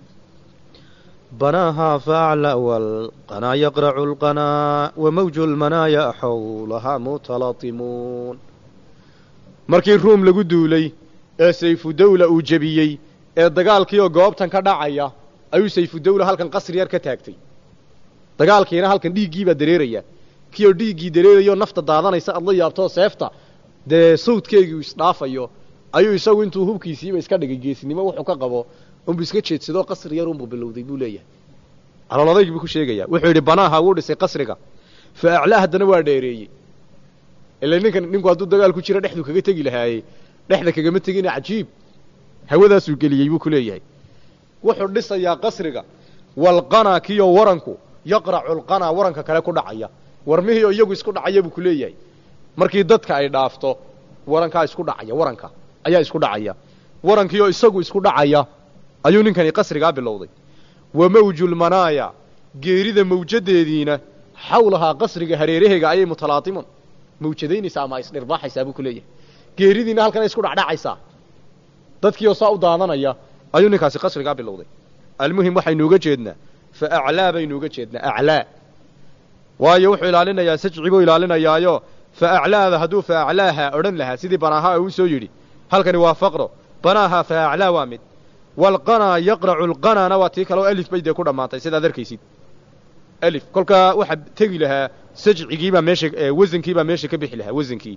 بناها فأعلى والقنا يقرع القنا وموج المنايا حولها متلاطمون markii ruum lagu duulay ee sayfudawla uu jebiyey ee dagaalkiioo goobtan ka dhacaya ayuu sayfudawla halkan qasri yar ka taagtay dagaalkiina halkan dhiiggiibaa dareeraya kiioo dhiiggii dareerayo nafta daadanaysa aad la yaabtoo seefta dee sawdkeegii isdhaafayo ayuu isagu intuu hubkiisiiba iska dhigay geesnimo wuxuu ka qabo unbu iska jeedsadoo qasri yar unbuu bilowday buu leeyahay caloolodayg buu ku sheegaya wuxuu yidhi banaaha wuu dhisay qasriga fa aclaa haddana waa dheereeyey ila ninkan ninku hadduu dagaal ku jiro dhexdu kaga tegi lahaaye dhexda kagama tegina cajiib hawadaasuu geliyey buu ku leeyahay wuxuu dhisayaa qasriga walqanaa kiyo waranku yaqracu lqanaa waranka kale ku dhacaya warmihii oo iyagu isku dhacaya buu ku leeyahay markii dadka ay dhaafto warankaa isku dhacaya waranka ayaa isku dhacaya warankii oo isagu isku dhacaya ayuu ninkani qasrigaa bilowday wa mawjulmanaaya geerida mawjadeediina xawlahaa qasriga hareeraheega ayay mutalaatimun mawjadaynaysaa ama isdhirbaaxaysaa buu ku leeyahay geeridiina halkan ay isku dhacdhacaysaa dadkii oo saa u daadanaya ayuu ninkaasi qasrigaa bilowday almuhim waxaynu uga jeednaa fa aclaa baynu uga jeednaa aclaa waayo wuxuu ilaalinayaa sajci buu ilaalinayaayo fa aclaada hadduu fa aclaaha odhan lahaa sidii banaaha uu soo yidhi halkani waa faqro banaaha fa aclaa waa mid walqanaa yaqracu lqanaana waa tii kale oo alif bay dee ku dhammaantay sidaad arkaysid alif kolkaa waxaa tegi lahaa sajcigiibaa meesha wasankiibaa meesha ka bixi lahaa wasankii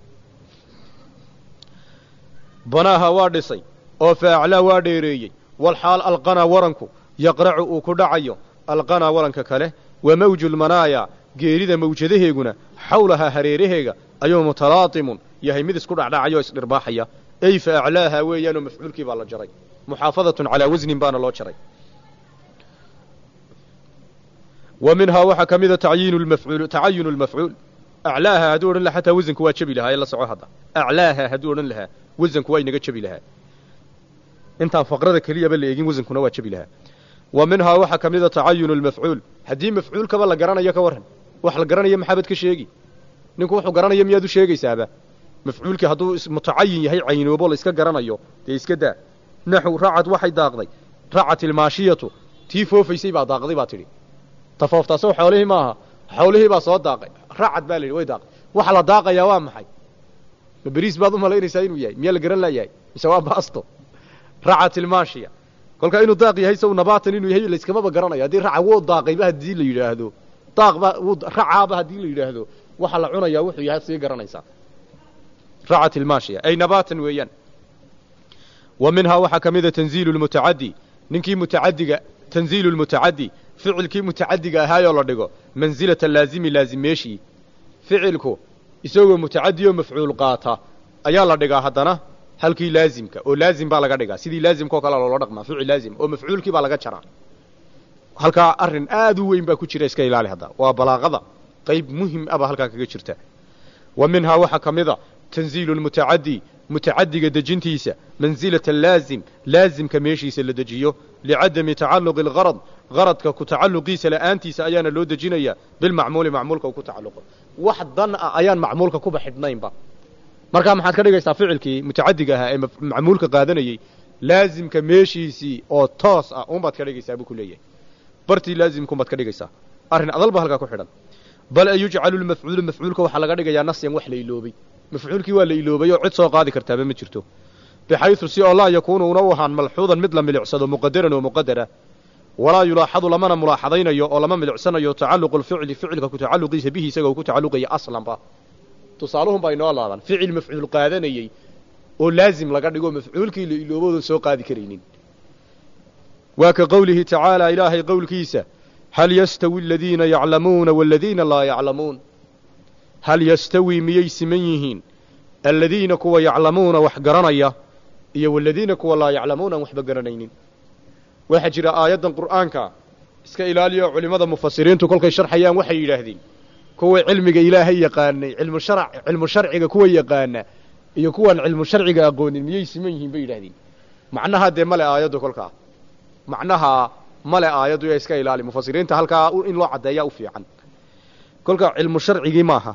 banaaha waa dhisay oo fa aclaa waa dheereeyey walxaal alqanaa waranku yaqracu uu ku dhacayo alqanaa waranka kale wa mawju lmanaaya geerida mawjadaheeguna xawlahaa hareeraheega ayuu mutalaatimun yahay mid isku dhacdhacaya oo isdhirbaaxaya ey fa aclaaha weeyaanoo mafcuulkii baa la jaray muxaafadatun calaa wasnin baana loo jaray wa minhaa waxaa ka mida tacyiinu lmafcuul tacayunu lmafcuul aclaaha hadduu odhan lahaa xataa wasanku waa jebi lahaa ee la soco hadda aclaaha hadduu odhan lahaa wasanku waa inaga jebi lahaa intaan faqrada keliyaba la eegin wasankuna waa jebi lahaa wa minhaa waxaa ka mida tacayunu lmafcuul haddii mafcuulkaba la garanayo ka warran wax la garanayo maxaabad ka sheegi ninku wuxuu garanaya miyaad u sheegaysaaba mafcuulkii hadduu mutacayin yahay caynoobo la iska garanayo dee iska daa naxu racad waxay daaqday racat ilmaashiyatu tii foofaysay baa daaqday baa tidhi tafooftaasoo xoolihii maaha xoolihii baa soo daaqay racad baa la yidhi way daaqay waxa la daaqayaa waa maxay ma beriis baad u malaynaysaa inuu yahay miyaa la garan laayahay mise waa baasto racat ilmaashiya kolkaa inuu daaq yahay saw nabaatan inuu yahay layskamaba garanayo haddii raca wuu daaqayba haddii la yidhaahdo daaqba wuu racaaba haddii la yidhaahdo waxa la cunayaa wuxuu yahay sii garanaysaa racat ilmaashiya ay nabaatan weeyaan wa minhaa waxaa ka mida tanziilu lmutacaddi ninkii mutacaddiga tanziilu lmutacaddi ficilkii mutacaddiga ahaayoo la dhigo mansilata laazimi laazimeeshii ficilku isagoo mutacaddi oo mafcuul qaata ayaa la dhigaa haddana halkii laazimka oo laazim baa laga dhigaa sidii laazimka oo kale loola dhaqmaa ficil laazim oo mafcuulkii baa laga jaraa halkaa arrin aad u weyn baa ku jira iska ilaali hadda waa balaaqada qayb muhim ah baa halkaa kaga jirta wa minhaa waxaa ka mida tanziilu lmutacaddi mutacadiga dejintiisa mansilata laazim laazimka meeshiisa la dejiyo licadami tacalluqi algarad garadka ku tacalluqiisa la'aantiisa ayaana loo dejinayaa bilmacmuuli macmuulka uu ku tacalluqo wax dan ah ayaan macmuulka kuba xidhnaynba markaa maxaad ka dhigaysaa ficilkii mutacadiga ahaa ee macmuulka qaadanayey laazimka meeshiisii oo toos ah unbaad ka dhigaysaa buu ku leeyahay bartii laazimkuunbaad ka dhigaysaa arrin adalba halkaa ku xidhan bal an yujcalu lmafcuulu mafcuulka waxaa laga dhigayaa nasyan wax la iloobay mafcuulkii waa la iloobay oo cid soo qaadi kartaaba ma jirto bixaysu si oo laa yakuunu una u ahaan malxuudan mid la milicsado muqadaran oo muqadara walaa yulaaxadu lamana mulaaxadaynayo oo lama milicsanayo tacalluqu lficli ficilka ku tacalluqiisa bihi isaga uu ku tacalluqaya aslanba tusaaluhun baa inoo laadan ficil mafcuul qaadanayey oo laazim laga dhigo mafcuulkii la ilooboodan soo qaadi karaynin waa ka qowlihi tacaala ilaahay qowlkiisa hal yastawi aladiina yaclamuuna waladiina laa yaclamuun hal yastawi miyay siman yihiin aladiina kuwa yaclamuuna wax garanaya iyo waladiina kuwa laa yaclamuuna aan waxba garanaynin waxaa jira aayaddan qur'aanka iska ilaaliyo culimmada mufasiriintu kolkay sharxayaan waxay yidhaahdeen kuwa cilmiga ilaahay yaqaanay cilmu shar cilmu sharciga kuwa yaqaana iyo kuwaan cilmu sharciga aqoonin miyay siman yihiin bay yidhahdeen macnaha dee male aayaddu kolkaa macnaha male aayaddu ee iska ilaali mufasiriinta halkaa in loo caddeeyaa u fiican kolka cilmu sharcigii maaha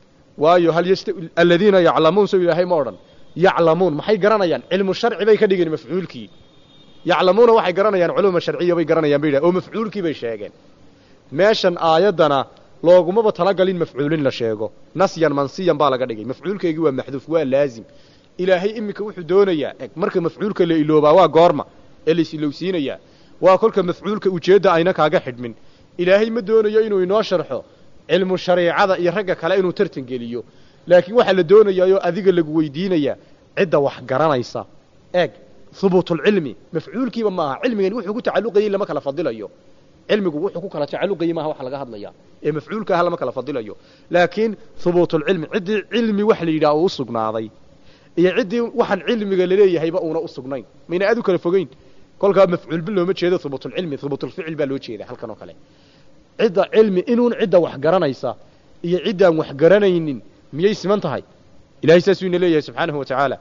waayo hal yast aladiina yaclamuun soo ilaahay ma odhan yaclamuun maxay garanayaan cilmu sharci bay ka dhigeen mafcuulkii yaclamuuna waxay garanayaan culuma sharciya bay garanayaan bay yidhahen oo mafcuulkii bay sheegeen meeshan aayaddana loogumaba talagalin mafcuulin la sheego nasyan mansiyan baa laga dhigay mafcuulkeygii waa maxduuf waa laazim ilaahay iminka wuxuu doonayaa eg marka mafcuulka la iloobaa waa goorma ee la isilowsiinayaa waa kolka mafcuulka ujeedda ayna kaaga xidhmin ilaahay ma doonayo inuu inoo sharxo cilmu shariicada iyo ragga kale inuu tartan geliyo laakiin waxaa la doonayaayoo adiga lagu weydiinayaa cidda wax garanaysa eeg hubuutulcilmi mafcuulkiiba maaha cilmigani wuxuu ku tacalluqayey lama kala fadilayo cilmigu wuxuu ku kala tacalluqayey maaha wax laga hadlaya ee mafcuulka ah lama kala fadilayo laakiin hubuutulcilmi ciddii cilmi wax la yidhaha uu u sugnaaday iyo ciddii waxaan cilmiga laleeyahayba uuna u sugnayn mayna aad u kala fogeyn kolkaa mafcuulba looma jeedo hubuutulcilmi hubuutulficil baa loo jeeda halkan oo kale cidda cilmi inuun cidda wax garanaysa iyo ciddaan wax garanaynin miyay siman tahay ilahay saasuu ina leeyahay subxaanahu wa tacaala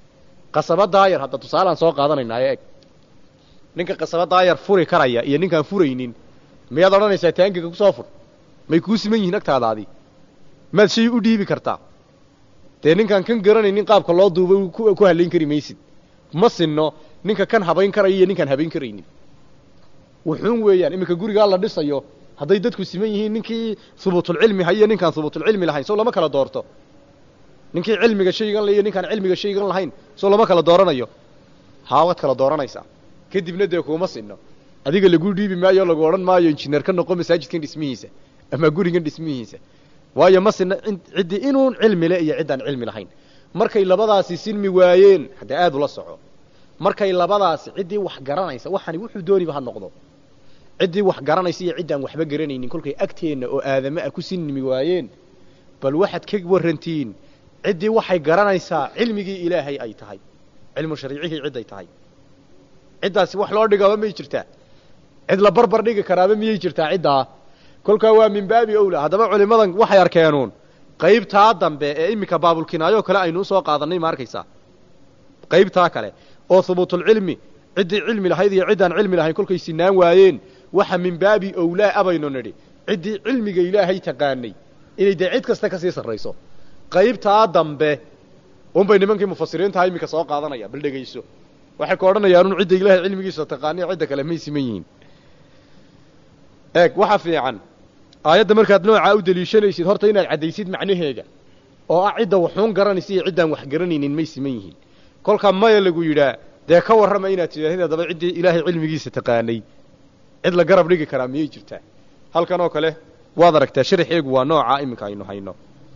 qasaba daayar hadda tusaalaan soo qaadanaynaayo eg ninka qasaba daayar furi karaya iyo ninkaan furaynin miyaad odhanaysaa taangiga kusoo fur may kuu siman yihiin agtaadaadii maad shay u dhiibi kartaa dee ninkaan kan garanaynin qaabka loo duubay ku hallayn kari maysid ma sinno ninka kan habayn karaya iyo ninkaan habayn karaynin wuxuun weeyaan iminka gurigaa la dhisayo hadday dadku siman yihiin ninkii hubuutulcilmi hayiyo ninkaan hubuutulcilmi lahayn soo lama kala doorto ninkii cilmiga shaygan le iyo ninkaan cilmiga shaygan lahayn soo lama kala dooranayo haa waad kala dooranaysaa kadibna dee kuuma sinno adiga lagu dhiibi maayo o lagu odhan maayo injineer ka noqo masaajidkan dhismihiisa ama gurigan dhismihiisa waayo ma sinna ciddii inuun cilmi le iyo ciddaan cilmi lahayn markay labadaasi sinmi waayeen haddee aad ula soco markay labadaasi ciddii wax garanaysa waxani wuxuu dooniba ha noqdo ciddii wax garanaysa iyo ciddaan waxba garanaynin kolkay agteenna oo aadame ah ku sinmi waayeen bal waxaad ka warrantiin ciddii waxay garanaysaa cilmigii ilaahay ay tahay cilmu shariicihii cidday tahay ciddaasi wax loo dhigaaba miyay jirtaa cid la barbar dhigi karaaba miyay jirtaa ciddaa kolkaa waa min baabi owla haddaba culimmadan waxay arkeenuun qaybtaa dambe ee iminka baabulkinaayoo kale aynu usoo qaadannay ma arkaysaa qaybtaa kale oo hubuutulcilmi ciddii cilmi lahayd iyo ciddaan cilmi lahayn kolkay sinaan waayeen waxa min baabi owlaa abaynu nidhi ciddii cilmiga ilaahay taqaanay inay dee cid kasta kasii sarrayso qaybtaa dambe unbay nimankii mufasiriintaha iminka soo qaadanaya bal dhegayso waxay ka odhanayaan un cidda ilaahay cilmigiisa taqaaniy cidda kale may siman yihiin eeg waxa fiican aayadda markaad noocaa u deliishanaysid horta inaad caddaysid macnaheeda oo ah cidda waxuun garanaysa iyo ciddaan wax garanaynin may siman yihiin kolkaa maya lagu yidhaa dee ka warrama inaad tidhahdid haddaba ciddii ilaahay cilmigiisa taqaanay cid la garab dhigi karaa miyay jirtaa halkan oo kale waad aragtaa sharaxeegu waa noocaa iminka aynu hayno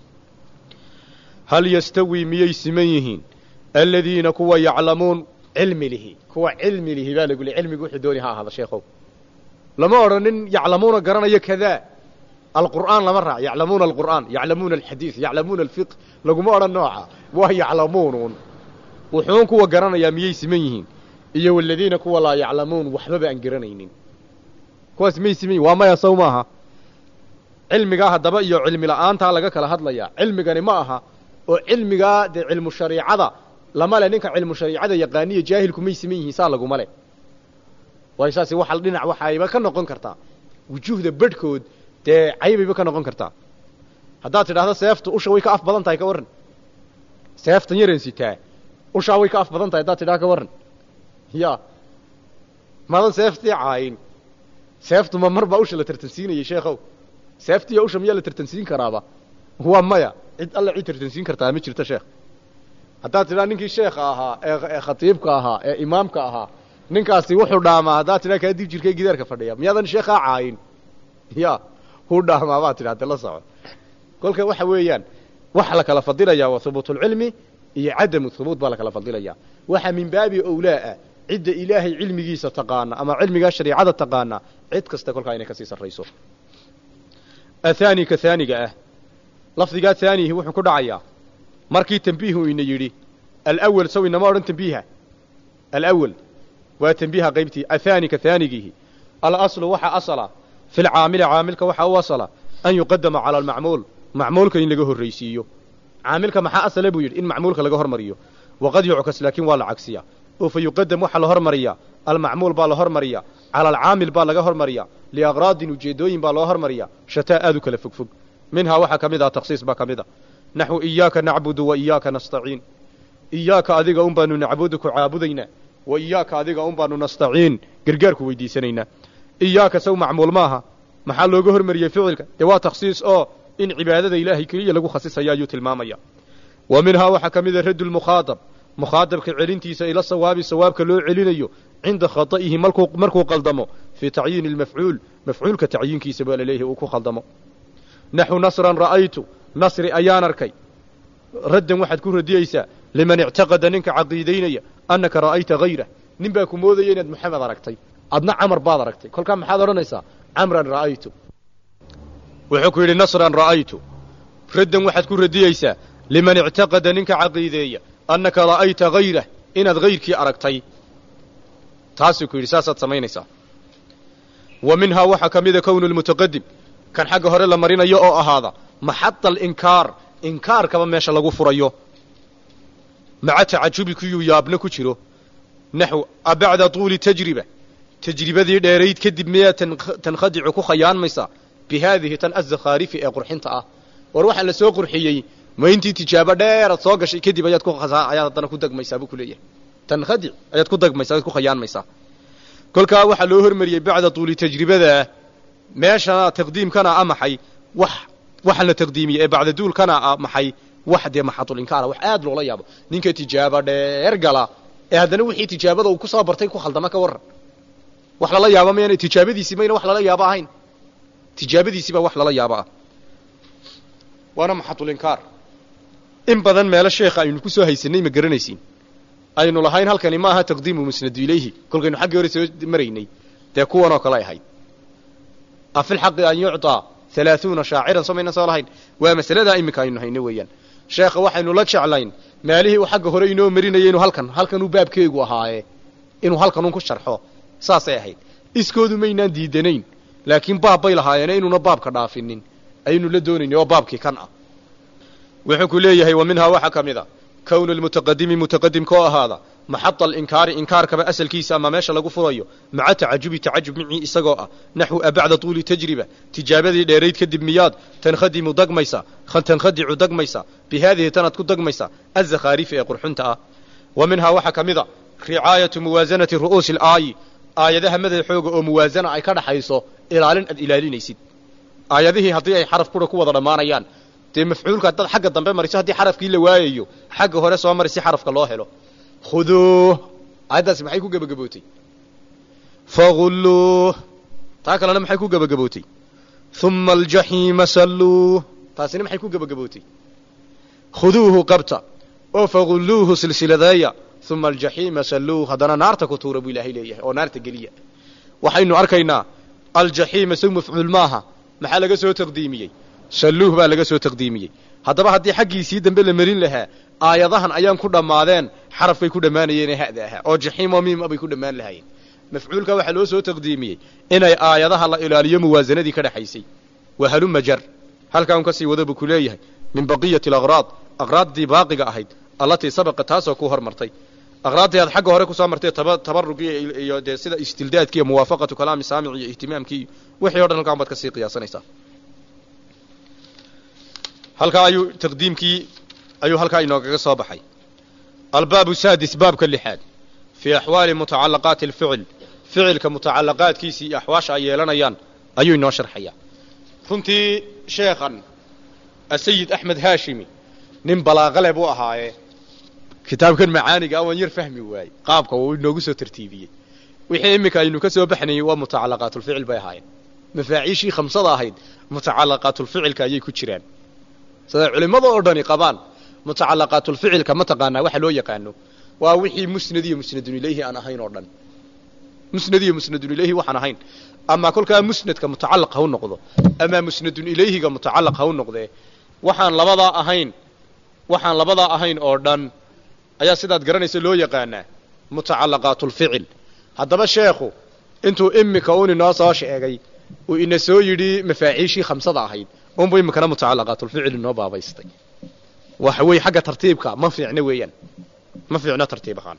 hal yastawi miyay siman yihiin aladiina kuwa yaclamuun cilmi lihi kuwa cilmi lihi baa lagu le cilmigu wuxuu dooni ha ahaada sheekhow lama odhanin yaclamuuna garanayo kadaa alqur'aan lama raac yaclamuuna alqur'aan yaclamuuna alxadiid yaclamuuna alfiqh laguma odhan nooca waa yaclamuunuun wuxuun kuwa garanayaa miyay siman yihiin iyo waladiina kuwa laa yaclamuun waxbaba aan garanaynin kuwaas miyay siman yihin waa maya sow maaha cilmigaa haddaba iyo cilmi la'aantaa laga kala hadlayaa cilmigani ma aha oo cilmigaa dee cilmu shariicada lama le ninka cilmu shariicada yaqaaniyo jaahilku may siman yihiin saa laguma le waayo saasi waxa dhinac waxayba ka noqon kartaa wujuuhda bedhkood dee caybayba ka noqon kartaa haddaad tidhaahdo seeftu usha way ka af badan tahay ka warran seeftan yaran sitaa ushaa way ka af badan tahay haddaad tidhaha ka warran ya madan seeftii caayin seeftu ma mar baa usha la tartansiinayay sheekhow seeftiiyo usha miyaa la tartansiin karaaba waa maya cid alla cid tartansiin kartaa ma jirto sheekh haddaad tidhaha ninkii sheekha ahaa ee khatiibka ahaa ee imaamka ahaa ninkaasi wuxuu dhaamaa haddaad tidhaha kaa dib jirkay gidaarka fadhiya miyaadan sheekhaa caayin ya huu dhaamaa baad tidhaha de la soco kolka waxa weeyaan waxa la kala fadilayaa waa hubuutulcilmi iyo cadamu hubuut baa la kala fadilayaa waxa min baabi owlaa'a cidda ilaahay cilmigiisa taqaana ama cilmigaa shariicada taqaana cid kasta kolkaa inay kasii sarrayso athaani ka haaniga ah lafdigaa haanihi wuxuu ku dhacayaa markii tambiihu ina yidhi alawal saw inama odhan tambiiha alawal waa tambiiha qaybtii athaani ka haanigiihi alaslu waxa asala fi lcaamili caamilka waxa u asala an yuqadama cala almacmuul macmuulka in laga horraysiiyo caamilka maxaa asala buu yidhi in macmuulka laga hormariyo waqad yuckas laakiin waa la cagsiya oo fa yuqadam waxaa la hormariyaa almacmuul baa la hormariya cala alcaamil baa laga hormariya liaqraadin ujeedooyin baa loo hormariya shataa aad u kala fogfog minhaa waxaa ka mid ah takhsiis baa ka mid a naxwu iyaaka nacbudu wa iyaaka nastaciin iyaaka adiga un baanu nacbudu ku caabudaynaa wa iyaaka adiga un baanu nastaciin gargaarku weydiisanaynaa iyaaka saw macmuul maaha maxaa looga hormariyey ficilka dee waa takhsiis oo in cibaadada ilaahay keliya lagu khasisaya ayuu tilmaamaya wa minhaa waxaa ka mid a raddu lmukhaatab mukhaadabka celintiisa ila sawaabi sawaabka loo celinayo cinda khata'ihi markuu markuu qaldamo fii tacyiini almafcuul mafcuulka tacyiinkiisa baa laleeyahay uu ku khaldamo naxu nasran ra'aytu nasri ayaan arkay raddan waxaad ku radiyeysaa liman ictaqada ninka caqiidaynaya annaka ra'ayta hayrah nin baa ku moodaya inaad moxamed aragtay adna camar baad aragtay kolkaa maxaad odhanaysaa camran ra'aytu wuxuu ku yidhi nasran ra'aytu raddan waxaad ku radiyeysaa liman ictaqada ninka caqiideeya annaka ra'ayta hayrah inaad hayrkii aragtay taasuu ku yidhi saasaad samaynaysaa wa minhaa waxaa ka mida kownu lmutaqadim kan xagga hore la marinayo oo ahaada maxada alinkaar inkaarkaba meesha lagu furayo maca tacajubi kuyuu yaabna ku jiro naxw abacda tuuli tajriba tajribadii dheerayd kadib miyaa tankhadicu ku khayaanmaysaa bi haadihi tan azakhaarifi ee qurxinta ah war waxaa la soo qurxiyey ma intii tijaabo dheeraad soo gashay kadib ayaad ku ayaad haddana ku degmaysaa buu ku leeyahay tankhadic ayaad ku degmaysaa ayaad ku khayaanmaysaa kolkaa waxaa loo hormariyey bacda tuuli tajribadaa meeshana taqdiimkana a maxay wax waxa la taqdiimiyey ee bacda duulkana a maxay wax dee maxadulinkaara wax aad loola yaabo ninka tijaabo dheer gala ee haddana wixii tijaabada uu ku soo bartay ku khaldama ka warran wax lala yaabo mayana tijaabadiisii mayna wax lala yaabo ahayn tijaabadiisii baa wax lala yaabo ah waana maxadulinkaar in badan meelo sheekha aynu ku soo haysanay ma garanaysiin aynu lahayn halkani ma aha taqdiimu musnadu ilayhi kolkaynu xaggii hore soo maraynay dee kuwan oo kale ay ahayd afi lxaqi an yucطaa halaaثuuna shaaciran soo maynan soo lahayn waa masaladaa iminka aynu hayno weeyaan sheekha waxaynu la jeclayn maalihii uu xagga hore inoo marinayay inuu halkan halkanuu baabkeegu ahaaye inuu halkanun ku sharxo saasay ahayd iskoodu maynaan diidanayn laakiin baab bay lahaayeene inuuna baabka dhaafinin ayaynu la doonaynay oo baabkii kan ah wuxuu ku leeyahay wa minhaa waxaa ka mid a kownu lmutaqadimi mutaqadimka oo ahaada maxada alinkaari inkaarkaba asalkiisa ama meesha lagu furayo maca tacajubi tacajub micii isagoo ah naxwu abacda tuuli tajriba tijaabadii dheerayd kadib miyaad tankhadimu dagmaysa tankhadicu dagmaysa bi haadihi tanaad ku dagmaysa azakhaarifi ee qurxunta ah wa minhaa waxaa ka mid a ricaayatu muwaasanati ru'uusi alaayi aayadaha madaxooga oo muwaasana ay ka dhaxayso ilaalin aad ilaalinaysid aayadihii haddii ay xaraf kura ku wada dhammaanayaan dee mafcuulka haddaad xagga dambe mariso haddii xarafkii la waayayo xagga hore soo mari si xarafka loo helo khuduuh aayaddaasi maxay ku gebagabootay fagulluuh taa kalena maxay ku gebagabootay uma aljaxiima salluuh taasina maxay ku gebagabootay khuduuhu qabta oo fagulluuhu silsiladeeya uma aljaxiima salluuh haddana naarta ku tuura buu ilaahay leeyahay oo naarta geliya waxaynu arkaynaa aljaxiima sow mafcuul maaha maxaa laga soo taqdiimiyey salluuh baa laga soo taqdiimiyey haddaba haddii xaggiisii dambe la marin lahaa aayadahan ayaan ku dhammaadeen xarafkay ku dhammaanayeen ee ha'da ahaa oo jaxiim oo miim abay ku dhammaan lahaayeen mafcuulka waxaa loo soo taqdiimiyey inay aayadaha la ilaaliyo muwaasanadii ka dhexaysay waa haluma jar halkaan ka sii wada buu ku leeyahay min baqiyati alaqraad aqraaddii baaqiga ahayd allatii sabaqa taasoo ku hormartay aqraaddii aad xagga hore kusoo martay taba tabarugii iyo dee sida istildaadki iyo muwaafaqatu kalaami saamic iyo ihtimaamkii wixii o dhan halkaan baad kasii qiyaasanaysaa halkaa ayuu taqdiimkii ayuu halkaa inoogaga soo baxay albaabu saadis baabka lixaad fii axwaali mutacalaqaati alficil ficilka mutacalaqaadkiisii iyo axwaasha ay yeelanayaan ayuu inoo sharxayaa runtii sheekhan asayid axmed haashimi nin balaaqale buu ahaaye kitaabkan macaaniga a waan yar fahmi waayey qaabka uu inoogu soo tartiibiyey wixii iminka aynu ka soo baxnayey waa mutacalaqaatulficil bay ahaayeen mafaaciishii khamsada ahayd mutacalaqaatulficilka ayay ku jiraan siday culimmada oo dhani qabaan mutacalaqaatulficilka ma taqaanaa waxa loo yaqaano waa wixii musnad iyo musnadun ilayhi aan ahayn oo dhan musnad iyo musnadun ilayhi waxaan ahayn ama kolkaa musnadka mutacalaq ha u noqdo ama musnadun ilayhiga mutacalaq ha u noqdee waxaan labadaa ahayn waxaan labadaa ahayn oo dhan ayaa sidaad garanaysa loo yaqaanaa mutacalaqaatulficil haddaba sheekhu intuu imika un inoo soo sheegay uu ina soo yidhi mafaaciishii khamsada ahayd unbu imikana mutacalaqaatulficil inoo baabaystay waxa weeye xagga tartiibka ma fiicno weeyaan ma fiicno tartiib ahaan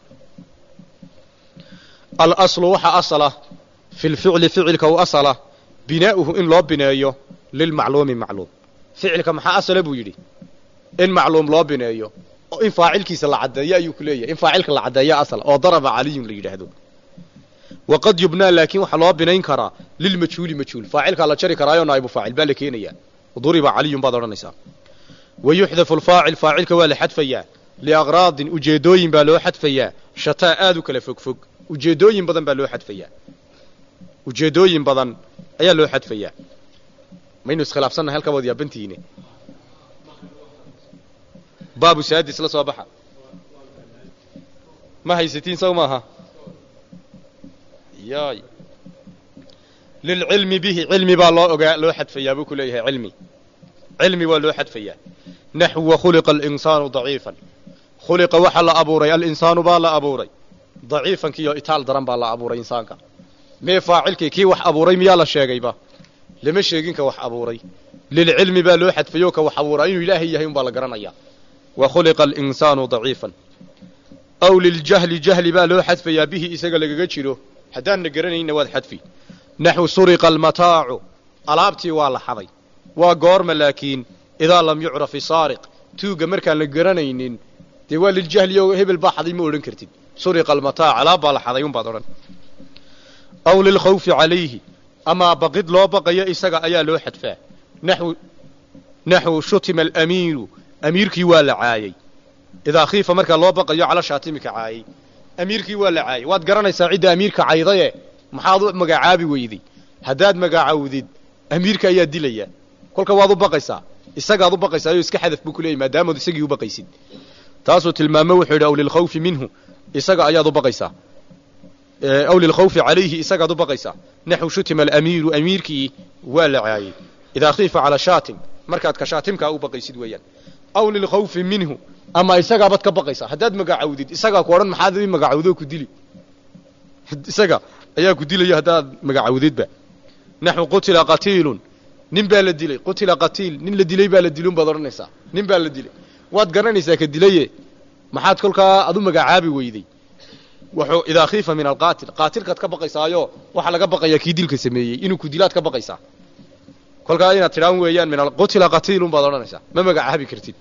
alaslu waxa asala fi lficli ficilka u asala binaa'uhu in loo bineeyo lilmacluumi macluum ficilka maxaa asala buu yidhi in macluum loo bineeyo oo in faacilkiisa la caddeeyo ayuu ku leeyahay in faacilka la caddeeyo asal oo daraba caliyun la yidhaahdo waqad yubnaa laakiin waxaa loo binayn karaa lilmajhuuli majhuul faacilkaa la jari karaayo naa'ibu faacil baa la keenayaa duriba caliyun baad odhanaysaa wa yuxdafu alfaacil faacilka waa la xadfayaa liaqraadin ujeedooyin baa loo xadfayaa shataa aad u kala fogfog ujeedooyin badan baa loo xadfayaa ujeedooyin badan ayaa loo xadfayaa maynu iskhilaafsannahay halkaa waad yaabantihiine baabu saadis la soo baxa ma haysatiin saw maaha yaay lilcilmi bihi cilmi baa loo ogaa loo xadfayaa buu ku leeyahay cilmi cilmi waa loo xadfayaa naxwa khuliqa alinsaanu daciifan khuliqa waxaa la abuuray alinsaanu baa la abuuray daciifan kiyo itaal daran baa la abuuray insaanka mee faacilkii kii wax abuuray miyaa la sheegayba lama sheegin ka wax abuuray lilcilmi baa loo xadfayo ka wax abuuraa inuu ilaahay yahay un baa la garanayaa wa khuliqa alinsaanu daciifan aw liljahli jahli baa loo xadfayaa bihi isaga lagaga jiro haddaanna garanayna waad xadfi naxwu suriqa almataacu alaabtii waa la xaday waa goorma laakiin idaa lam yucraf isaariq tuugga markaan la garanaynin dee waa liljahli oo hebel baa xaday ma odhan kartid suriqa almataac alaab baa la xaday un baad odhan aw lilkhawfi calayhi amaa baqid loo baqayo isaga ayaa loo xadfaa naxwu naxwu shutima alamiiru amiirkii waa la caayey idaa khiifa markaa loo baqayo cala shaatimika caayey amiirkii waa la caayey waad garanaysaa cidda amiirka caydaye maxaad u magacaabi weyday haddaad magacaawdid amiirka ayaa dilaya kolka waad u baqaysaa isagaad u baqaysaa oo iska xadaf buu ku leeyay maadaamaad isagii u baqaysid taasuu tilmaamo wuxuu yidhi aw lilkhawfi minhu isaga ayaad u baqaysaa aw lilkhawfi calayhi isagaad u baqaysaa naxwu shutima alamiiru amiirkii waa la caayey idaa khiifa calaa shaatim markaad ka shaatimkaa u baqaysid weeyaan aw lilkhawfi minhu ama isagaabaad ka baqaysaa haddaad magacaawdid isagaa ku odhan maxaad i magacaawdoo ku dili isaga ayaa ku dilaya haddaad magacaawdidba naxwu qutila qatiilun nin baa la dilay qutila qatiil nin la dilay baa la dilun baad odhanaysaa nin baa la dilay waad garanaysaa ka dilaye maxaad kolkaa ad u magacaabi weyday wuxuu idaa khiifa min alqaatil qaatilkaad ka baqaysaayo waxaa laga baqayaa kii dilka sameeyey inuu ku dilaad ka baqaysaa kolkaa inaad tidhaan weeyaan min qutila qatiilun baad odhanaysaa ma magacaabi kartid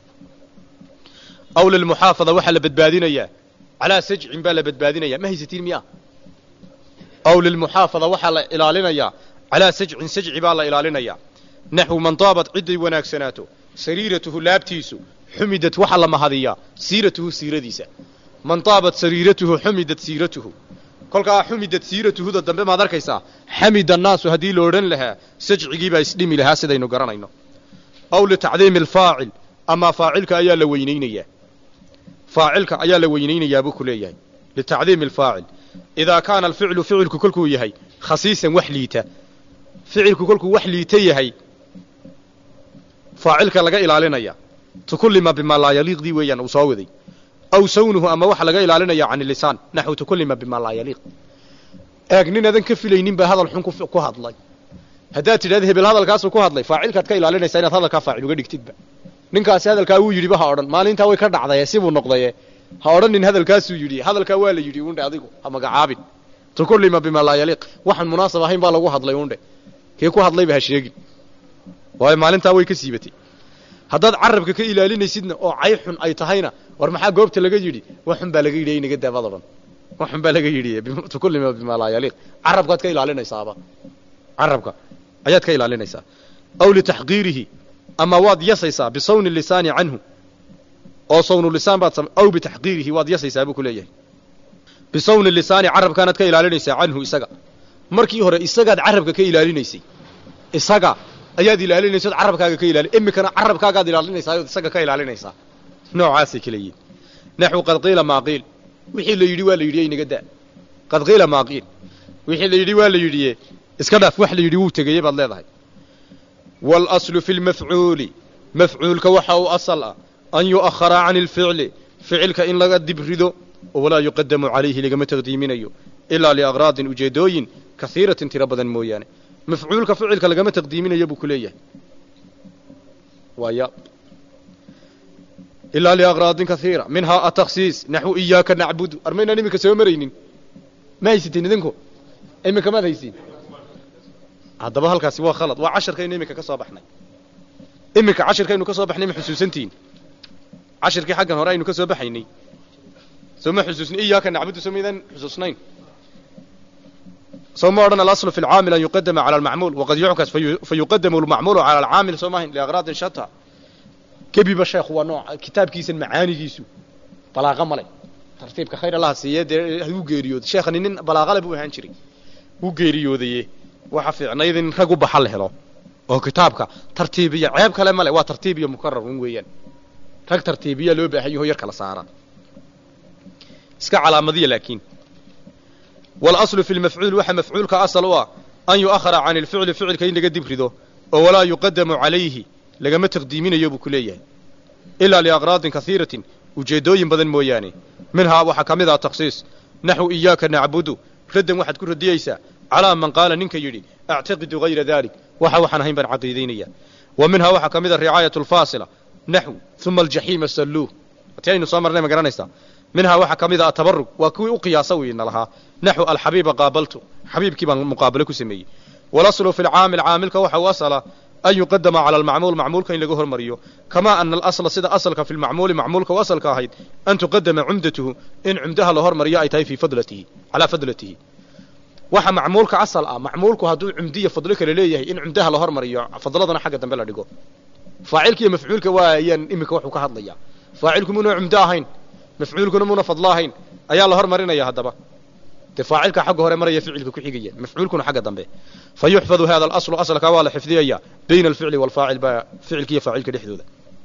aw lilmuxaafada waxaa la badbaadinayaa calaa sajcin baa la badbaadinaya ma haysatiin miya aw lilmuxaafada waxaa la ilaalinayaa calaa sajcin sajci baa la ilaalinayaa naxwu man daabat cidday wanaagsanaato sariiratuhu laabtiisu xumidat waxaa la mahadiyaa siiratuhu siiradiisa man daabat sariiratuhu xumidat siiratuhu kolkaa xumidat siiratuhuda dambe maad arkaysaa xamida annaasu haddii la odhan lahaa sajcigiibaa isdhimi lahaa sidaynu garanayno aw litacdiimi alfaacil amaa faacilka ayaa la weynaynayaa faacilka ayaa la weynaynayaa buu ku leeyahay litacdiimi alfaacil idaa kaana alficlu ficilku kolkuu yahay khasiisan wax liita ficilku kolkuu wax liita yahay faacilka laga ilaalinaya tukullima bimaa laa yaliiqdii weeyaan uu soo waday aw sawnuhu ama waxa laga ilaalinaya can ilisaan naxwu tukullima bimaa laa yaliiq eeg nin adan ka filaynin baa hadal xun ku hadlay haddaad tidhahda hebel hadalkaasuu ku hadlay faacilkaad ka ilaalinaysaa inaad hadalkaa faacil uga dhigtidba ninkaasi hadalkaa wuu yidhiba ha odhan maalintaa way ka dhacdaye sibuu noqdaye ha odhanin hadalkaasuu yidhi hadalkaa waa la yidhi undhe adigu ha magacaabin tukullima bimaa laa yaliiq waxaan munaasab ahayn baa lagu hadlay undhe kii ku hadlayba ha sheegin waayo maalintaa way ka siibatay haddaad carabka ka ilaalinaysidna oo cay xun ay tahayna war maxaa goobta laga yidhi wax xun baa laga yidhi inaga daabad odhan wax xun baa laga yidhi tukullima bimaa laa yaliiq carabkaad ka ilaalinaysaaba carabka ayaad ka ilaalinaysaa aw litaxqiirihi ama waad yasaysaa bisawni lisaani canhu oo sawnu lisaan baad sam aw bitaxqiirihi waad yasaysaa buu ku leeyahay bisawni lisaani carabkaanaad ka ilaalinaysaa canhu isaga markii hore isagaad carabka ka ilaalinaysay isaga ayaad ilaalinaysa od carabkaaga ka ilaali imikana carabkaagaad ilaalinaysaa ood isaga ka ilaalinaysaa noocaasay kala yihin naxwu qad qiila maa qiil wixii la yidhi waa la yidhi inaga da qad qiila maa qiil wixii la yidhi waa la yidhiye iska dhaaf wax la yidhi wuu tegeye baad leedahay waalaslu fi lmafcuuli mafcuulka waxa uu asal ah an yu'akhara can ilficli ficilka in laga dib rido oo walaa yuqadamu calayhi lagama taqdiiminayo ilaa liakraadin ujeedooyin kaiiratin tiro badan mooyaane mafcuulka ficilka lagama taqdiiminayo buu ku leeyahay waaya ilaa liakraadin kaiira minhaa atakhsiis naxwu iyaaka nacbudu armaynaan iminka soo maraynin ma haysatiin idinku iminka maad haysiin haddaba halkaasi waa khalad waa casharkaynu iminka ka soo baxnay iminka cashirkaynu ka soo baxnay ma xusuusantihiin cashirkii xaggan hore aynu ka soo baxaynay soo ma xusuusnay iyaaka nacbudu soo maydaan xusuusnayn soo ma odhan alaslu fi lcaamil an yuqadama cala almacmuul waqad yuckas fayuqadamu almacmuulu cala alcaamil soo maahayn liakraadin shata gebiba sheekhu waa nooc kitaabkiisan macaanigiisu balaaqa male tartiibka khayr allaha siiye dee huu geeriyooday sheekhani nin balaaqale buu ahaan jiray wuu geeriyoodaye waxa fiicnayd in rag u baxa la helo oo kitaabka tartiibiya ceeb kale male waa tartiib iyo mukarar un weeyaan rag tartiibiya loo baahan yaho yar kala saara iska calaamadiya laakiin waalaslu fi lmafcuul waxa mafcuulka asal u ah an yu'akhara can ilficli ficilka in laga dib rido oo walaa yuqadamu calayhi lagama taqdiiminayo buu ku leeyahay ilaa liakraadin kaiiratin ujeeddooyin badan mooyaane minhaa waxaa ka mid ah takhsiis naxwu iyaaka nacbudu raddan waxaad ku radiyaysaa calaa man qaala ninka yidhi actaqidu hayra dalik waxa waxaan ahayn baan caqiidaynaya wa minhaa waxaa ka mid a ricaayat alfaasila naxwu uma aljaxiima salluuh ti aynu soo marnay ma garanaysaa minhaa waxaa ka mid a atabarug waa kuwii u qiyaasa weyna lahaa naxwu alxabiiba qaabaltu xabiibkii baan muqaabalo ku sameeyey walaslu fi lcaamil caamilka waxa u asala an yuqadama cala almacmuul macmuulka in laga hormariyo kamaa ana alasla sida asalka fi lmacmuuli macmuulka u asalka ahayd an tuqadama cumdatuhu in cumdaha la hormariyo ay tahay fii fadlatihi calaa fadlatihi waxa macmuulka asal ah macmuulku hadduu cumdiya fadlo kale leeyahay in cumdaha la hormariyo fadladana xagga dambe la dhigo faacilka iyo mafcuulka waayaan iminka waxuu ka hadlaya faacilku muuna cumdo ahayn mafcuulkuna muuna fadlo ahayn ayaa la hormarinaya haddaba dee faacilka xagga hore maraya ficilka ku xigaya mafcuulkuna xagga dambe fa yuxfadu hada alaslu asalkaa waa la xifdiyaya bayna alficli waalfaacil baa ficilka iyo faacilka dhexdooda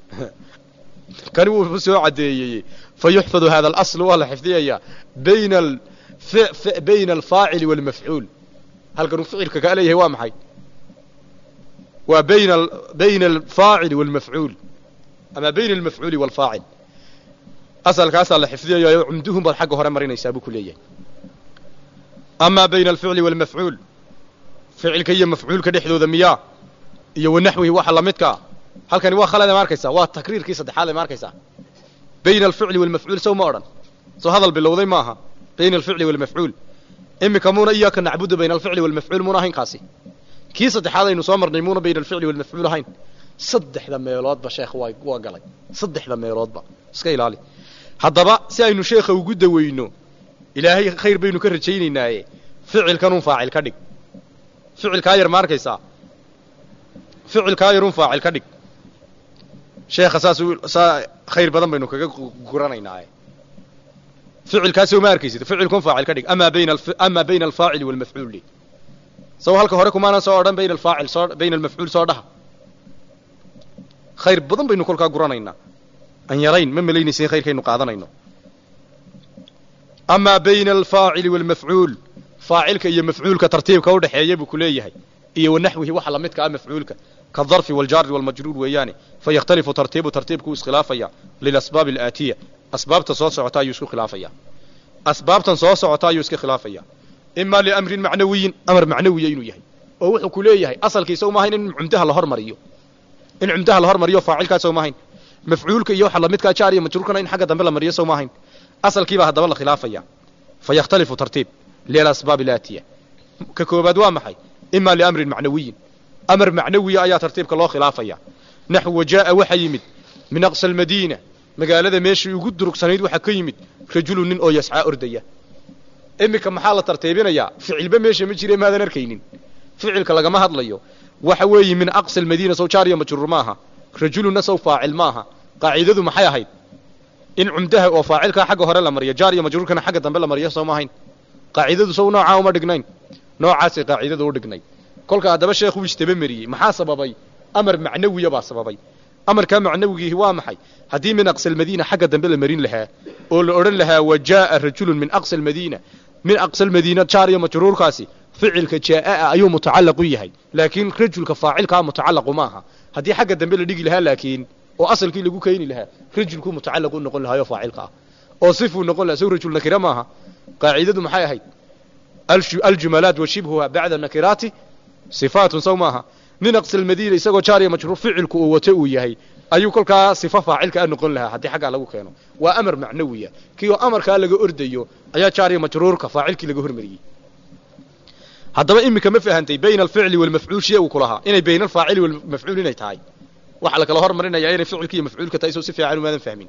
kani wuu soo caddeeyey fa yuxfadu hada alaslu waa la xifdiyaya bayna bayna alfaacili waalmafcuul halkanuu ficilka kaa leeyahay waa maxay waa bayna bayna alfaacili waalmafcuul ama bayna almafcuuli waalfaacil asalkaasaa la xifdiyayo cumduhun baad xagga hore marinaysaa buu ku leeyahay amaa bayna alficli waalmafcuul ficilka iyo mafcuulka dhexdooda miyaa iyo wanaxwihi waxa lamidkaa halkani waa khalad ma arkaysaa waa takriirkii saddexaad ma arkaysaa bayna alficli waalmafcuul sow ma odhan soo hadal bilowday maaha bayna alficli waalmafcuul iminka muuna iyaaka nacbudu bayna alficli waalmafcuul muuna ahayn kaasi kii saddexaad aynu soo marnay muuna bayna alficli waalmafcuul ahayn saddexda meeloodba sheekh waa waa galay saddexda meeloodba iska ilaali haddaba si aynu sheekha ugu daweyno ilaahay khayr baynu ka rajaynaynaaye ficilkanun faacil ka dhig ficilkaa yar ma arkaysaa ficilkaa yarun faacil ka dhig sheekha saas saa khayr badan baynu kaga guranaynaaye ficilkaasoo ma arkaysid ficilkun faacil ka dhig amaa bayna amaa bayna alfaacili waalmafcuul li saw halka hore kumaanan soo odhan bayna alfaacil soo bayna almafcuul soo dhaha khayr badan baynu kolkaa guranaynaa an yarayn ma malaynaysa in khayrkaynu qaadanayno amaa bayna alfaacili waalmafcuul faacilka iyo mafcuulka tartiibka udhexeeya buu ku leeyahay iyo wanaxwihi waxa lamidka ah mafcuulka kadarfi waljaari walmajruur weeyaane fayakhtalifu tartiibu tartiibku iskhilaafaya lilasbaabi alaatiya asbaabta soo socota ayuu isku khilaafaya asbaabtan soo socota ayuu iska khilaafaya imaa liamrin macnawiyin amar macnawiya inuu yahay oo wuxuu ku leeyahay asalkiisa uma ahayn in cumdaha la hormariyo in cumdaha la hormariyo faacilkaasa uma ahayn mafcuulka iyo waxa lamidkaa jaar iyo majruurkana in xagga dambe la mariyo sow maahayn asalkiibaa haddaba la khilaafaya fa yakhtalifu tartiib lilasbaab ilaatiya ka koobaad waa maxay ima liamrin macnawiyin amar macnawiya ayaa tartiibka loo khilaafaya naxw wajaa'a waxa yimid min aqsa almadiina magaalada meeshii ugu durugsanayd waxaa ka yimid rajulu nin oo yascaa ordaya iminka maxaa la tartiibinayaa ficilba meesha ma jire maadan arkaynin ficilka lagama hadlayo waxa weeye min aqsa almadiina sow jaariya majruur maaha rajulunna sow faacil maaha qaacidadu maxay ahayd in cumdaha oo faacilkaa xagga hore la mariyo jaariya majruurkana xagga dambe la mariyo soo maahayn qaacidadu sow noocaa uma dhignayn noocaasay qaacidadu u dhignay kolka haddaba sheekhuu istaba mariyey maxaa sababay amar macnawiya baa sababay amarkaa macnawigiihi waa maxay haddii min aqsa almadiina xagga dambe la marin lahaa oo la odhan lahaa wa jaa'a rajulun min aqsa almadiina min aqsa almadiina jaariya majruurkaasi ficilka jaa'a ayuu mutacallaq u yahay laakiin rajulka faacilkaa mutacallaqu maaha haddii xagga dambe la dhigi lahaa laakiin oo asalkii lagu keeni lahaa rajulkuu mutacallaq u noqon lahaayoo faacilka ah oo sifuu noqon lahaa sow rajul nakira maaha qaacidadu maxay ahayd aljumalaat wa shibhuha bacda nakiraati sifaatun sow maaha min aqsa almadiina isagoo jaariya majruur ficilku uu wato uu yahay ayuu kolkaa sifa faacilka a noqon lahaa haddii xaggaa lagu keeno waa amar macnawiya kii oo amarkaa laga ordayo ayaa jaariya majruurka faacilkii laga hormariyey haddaba iminka ma fahantay bayna alficli walmafcuul shee uu ku lahaa inay bayna alfaacili walmafcuul inay tahay waxaa la kala hormarinayaa inay ficilki iyo mafcuulka tahay soo si fiican umaadan fahmin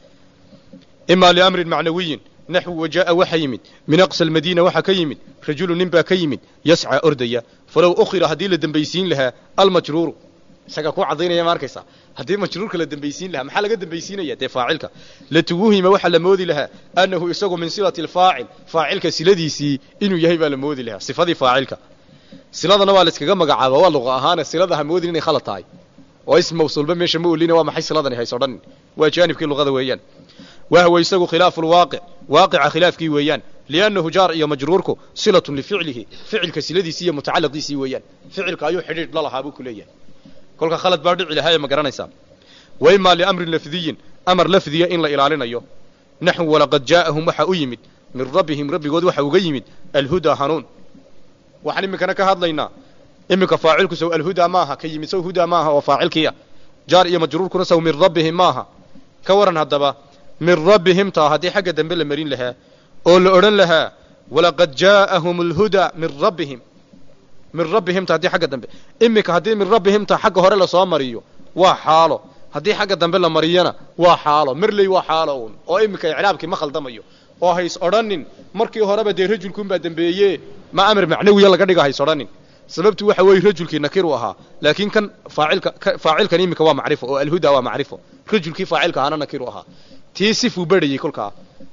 ima liamrin macnawiyin naxw wajaa'a waxa yimid min aqsa almadiina waxaa ka yimid rajulu nin baa ka yimid yascaa ordaya falow ukhira haddii la dembaysiin lahaa almajruuru isagaa ku cadaynaya ma arkaysaa haddii majruurka la dembaysiin lahaa maxaa laga dembaysiinaya dee faacilka latuwuhima waxaa la moodi lahaa annahu isagu min silati alfaacil faacilka siladiisii inuu yahay baa la moodi lahaa sifadii faacilka siladana waa la iskaga magacaaba waa luqa ahaane silada ha moodin inay khalad tahay oo ism mawsuulba meesha ma olina waa maxay siladani hayso dhan waa jaanibkii luqada weeyaan wahwa isagu khilaafu lwaaqic waaqica khilaafkii weeyaan liannahu jaar iyo majruurku silatun lificlihi ficilka siladiisii iyo mutacalaqiisii weeyaan ficilka ayuu xidhiidh la lahaa buu ku leeyahay kolka khalad baa dhici lahaa ee ma garanaysaa wa imaa liamrin lafdiyin amar lafdiya in la ilaalinayo naxw walaqad jaa'ahum waxaa u yimid min rabbihim rabbigood waxa uga yimid alhudaa hanuun waxaan iminkana ka hadlaynaa iminka faacilku sow alhudaa maaha ka yimid sow hudaa maaha oo faacilkiia jaar iyo majruurkuna sow min rabbihim maaha ka waran haddaba min rabbihim taa haddii xagga dambe la marin lahaa oo la odhan lahaa walaqad jaa'ahum alhudaa min rabbihim min rabbihim ta haddii xagga dambe iminka haddii min rabbihim ta xagga hore lasoo mariyo waa xaalo haddii xagga dambe la mariyana waa xaalo marley waa xaalo uun oo iminka icraabkii ma khaldamayo oo hays odhanin markii horeba dee rajulkuunbaa dembeeye ma amar macnawiya laga dhiga hays odhanin sababtu waxa weeye rajulkii nakiru ahaa laakiin kan faacilka faacilkan iminka waa macrifo oo alhuda waa macrifo rajulkii faacilka ahaana nakiru ahaa tii sifuu berhayey kolkaa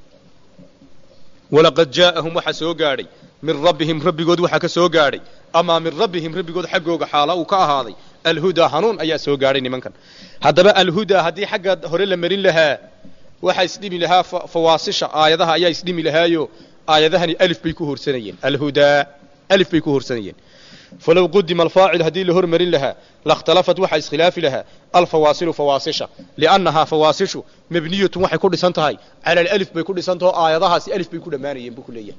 walaqad jaa'ahum waxaa soo gaadhay min rabbihim rabbigood waxaa ka soo gaadhay amaa min rabbihim rabbigood xaggooga xaala uu ka ahaaday alhudaa hanuun ayaa soo gaadhay nimankan haddaba alhudaa haddii xagga hore la marin lahaa waxaa isdhimi lahaa fawaasisha aayadaha ayaa isdhimi lahaayo aayadahani alif bay ku horsanayeen alhudaa alif bay ku horsanayeen falow qudima alfaacil haddii la hormarin lahaa lakhtalafat waxaa iskhilaafi lahaa alfawaasilu fawaasisha liannahaa fawaasishu mabniyatun waxay ku dhisan tahay cala alif bay ku dhisan taho aayadahaasi alif bay ku dhammaanayeen buu ku leeyahay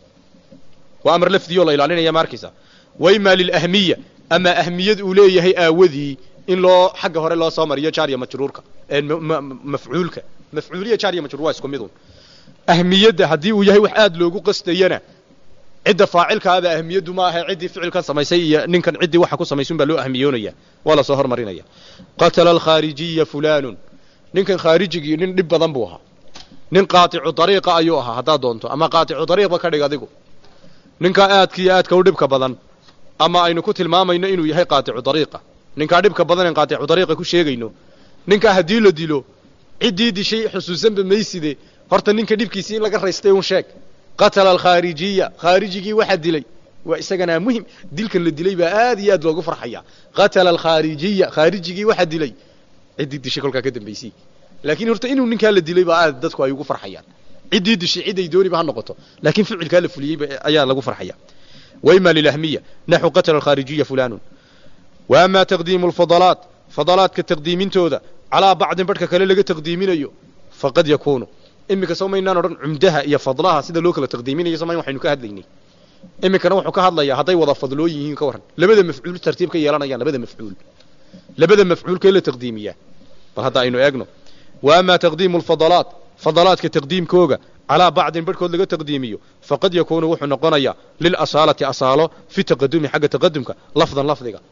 waa amar lafdiyo la ilaalinaya ma arkaysa wa imaa lilahmiya ama ahmiyad uu leeyahay aawadii in loo xagga hore loo soo mariyo jaariya majruurka mafcuulka mafcuuliya jaariya majruur waa isku midun ahmiyadda haddii uu yahay wax aad loogu qastayana cidda faacilkaaba ahmiyaddu ma aha ciddii ficilkan samaysay iyo ninkan ciddii waxa ku samaysun baa loo ahmiyoonaya waa lasoo hormarinaya qatala alkhaarijiya fulaanun ninkan khaarijigii nin dhib badan buu ahaa nin qaaticu dariiqa ayuu ahaa haddaad doonto ama qaaticu dariiqba ka dhig adigu ninkaa aadka iyo aadka u dhibka badan ama aynu ku tilmaamayno inuu yahay qaaticu dariiqa ninkaa dhibka badan en qaaticu dariiqa ku sheegayno ninkaa haddii la dilo ciddii dishay xusuusanba mayside horta ninka dhibkiisii in laga raystay un sheeg qatala alkhaarijiya khaarijigii waxaa dilay waa isaganaa muhim dilkan la dilay baa aad iyo aad loogu farxaya qatala alkhaarijiya khaarijigii waxaa dilay ciddii dishay kolkaa ka dambaysay laakiin horta inuu ninkaa la dilay baa aad dadku ay ugu farxayaan ciddii dishay ciday dooniba ha noqoto laakiin ficilkaa la fuliyey ayaa lagu farxaya wa ima lilahmiya naxu qatala alkhaarijiya fulanun wa ama taqdiimu alfadalaat fadalaadka taqdiimintooda calaa bacdin badhka kale laga taqdiiminayo faqad yakuunu iminka soo maynaan odhan cumdaha iyo fadlaha sida loo kala taqdiiminayo somayn waxaynu ka hadlaynay iminkana wuxuu ka hadlayaa hadday wada fadloo yihiin ka warran labada mafcuul tartiib ka yeelanayaan labada mafcuul labada mafcuulkee la taqdiimiyaa bal hadda aynu eegno wa amaa taqdiimu alfadalaat fadalaadka taqdiimkooga calaa bacdin barhkood laga taqdiimiyo faqad yakuunu wuxuu noqonayaa lilasaalati asaalo fi taqadumi xagga taqadumka lafdan lafdiga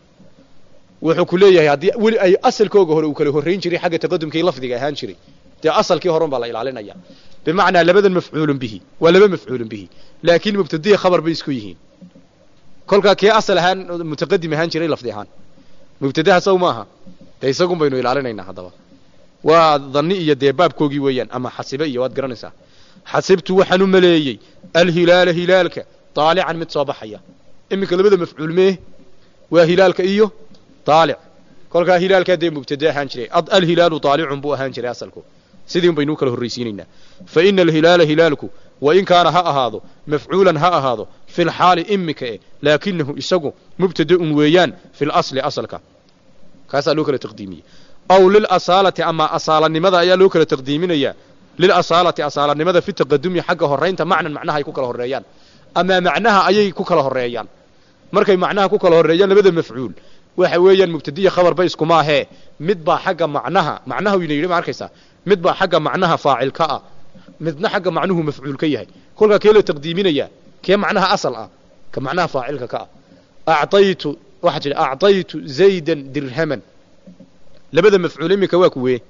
wuxuu ku leeyahay haddii weli ay asalkooga hore uu kala horrayn jiray xagga taqadumkii lafdiga ahaan jiray dee asalkii horen baa la ilaalinaya bimacnaa labadan mafcuulun bihi waa laba mafcuulun bihi laakiin mubtadiya khabar bay isku yihiin kolkaa kee asal ahaan mutaqadim ahaan jiray lafdi ahaan mubtadaha saw maaha dee isagun baynu ilaalinaynaa haddaba waa dhanni iyo dee baabkoogii weeyaan ama xasibe iyo waad garanaysaa xasibtu waxaan u maleeyey alhilaala hilaalka daalican mid soo baxaya iminka labada mafcuul mee waa hilaalka iyo daalic kolkaa hilaalkaa dee mubtade ahaan jiray alhilaalu daalicun buu ahaan jiray asalku sidii un baynuu kala horraysiinaynaa fa ina alhilaala hilaalku wa in kaana ha ahaado mafcuulan ha ahaado fi lxaali imika e laakinahu isagu mubtadaun weeyaan fi lasli asalka kaasaa loo kala taqdiimiyey aw lilasaalati ama asaalanimada ayaa loo kala taqdiiminayaa lilasaalati asaalanimada fi taqadumi xagga horaynta macnan macnaha ay ku kala horreeyaan ama macnaha ayay ku kala horreeyaan markay macnaha ku kala horreeyaan labada mafcuul waxa weeyaan mubtadiya khabar ba iskumaahee mid baa xagga macnaha macnaha wayna yidhi ma arkaysaa mid baa xagga macnaha faacil ka ah midna xagga macnuhu mafcuul ka yahay kolkaa kee loo taqdiiminayaa kee macnaha asal ah ka macnaha faacilka ka ah acaytu waxaa tidhi acطaytu zaydan dirhaman labada mafcuul iminka waa kuwee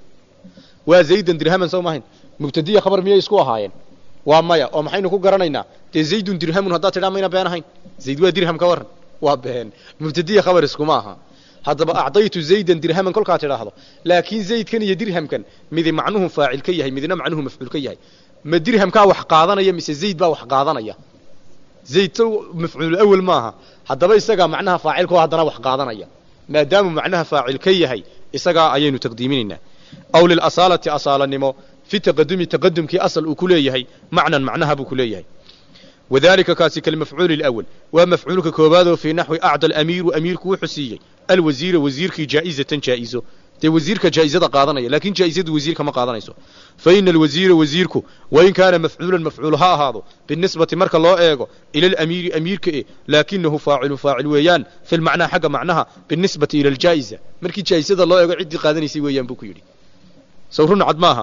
waa zaydan dirhaman soo mahayn mubtadiya khabar miyay isku ahaayeen waa maya oo maxaynu ku garanaynaa dee zaydun dirhamun haddaad tidhaa mayna been ahayn zayd waa dirham ka waran waa been mubtadiya khabar iskuma aha haddaba acdaytu zaydan dirhaman kolkaa tidhaahdo laakiin zaydkan iyo dirhamkan midi macnuhu faacil ka yahay midna macnuhu mafcuul ka yahay ma dirhamkaa wax qaadanaya mise zayd baa wax qaadanaya zayd so mafcuul awel maaha haddaba isagaa macnaha faacilkao haddana wax qaadanaya maadaamuu macnaha faacil ka yahay isagaa ayaynu taqdiiminaynaa aw lilasaalati asaalanimo fi taqadumi taqadumkii asal uu ku leeyahay macnan macnaha buu ku leeyahay wadalika kaasi kalmafcuuli اlأwl waa mafcuulka koobaadoo fii naxwi acda alamiiru amiirku wuxuu siiyey alwasiira wasiirkii jaa'izatan jaa'izo dee wasiirka jaa'izada qaadanaya lakin jaa'izadu wasiirka ma qaadanayso faina alwasiira wasiirku wain kaana mafcuulan mafcuul ha ahaado binisbati marka loo eego ila alamiiri amiirka e laakinahu faacilu faacil weeyaan fi lmacnaa xagga macnaha binisbati ila aljaa'iza markii jaa'izada loo eego ciddii qaadanaysay weeyaan buu ku yidhi saw run cad maaha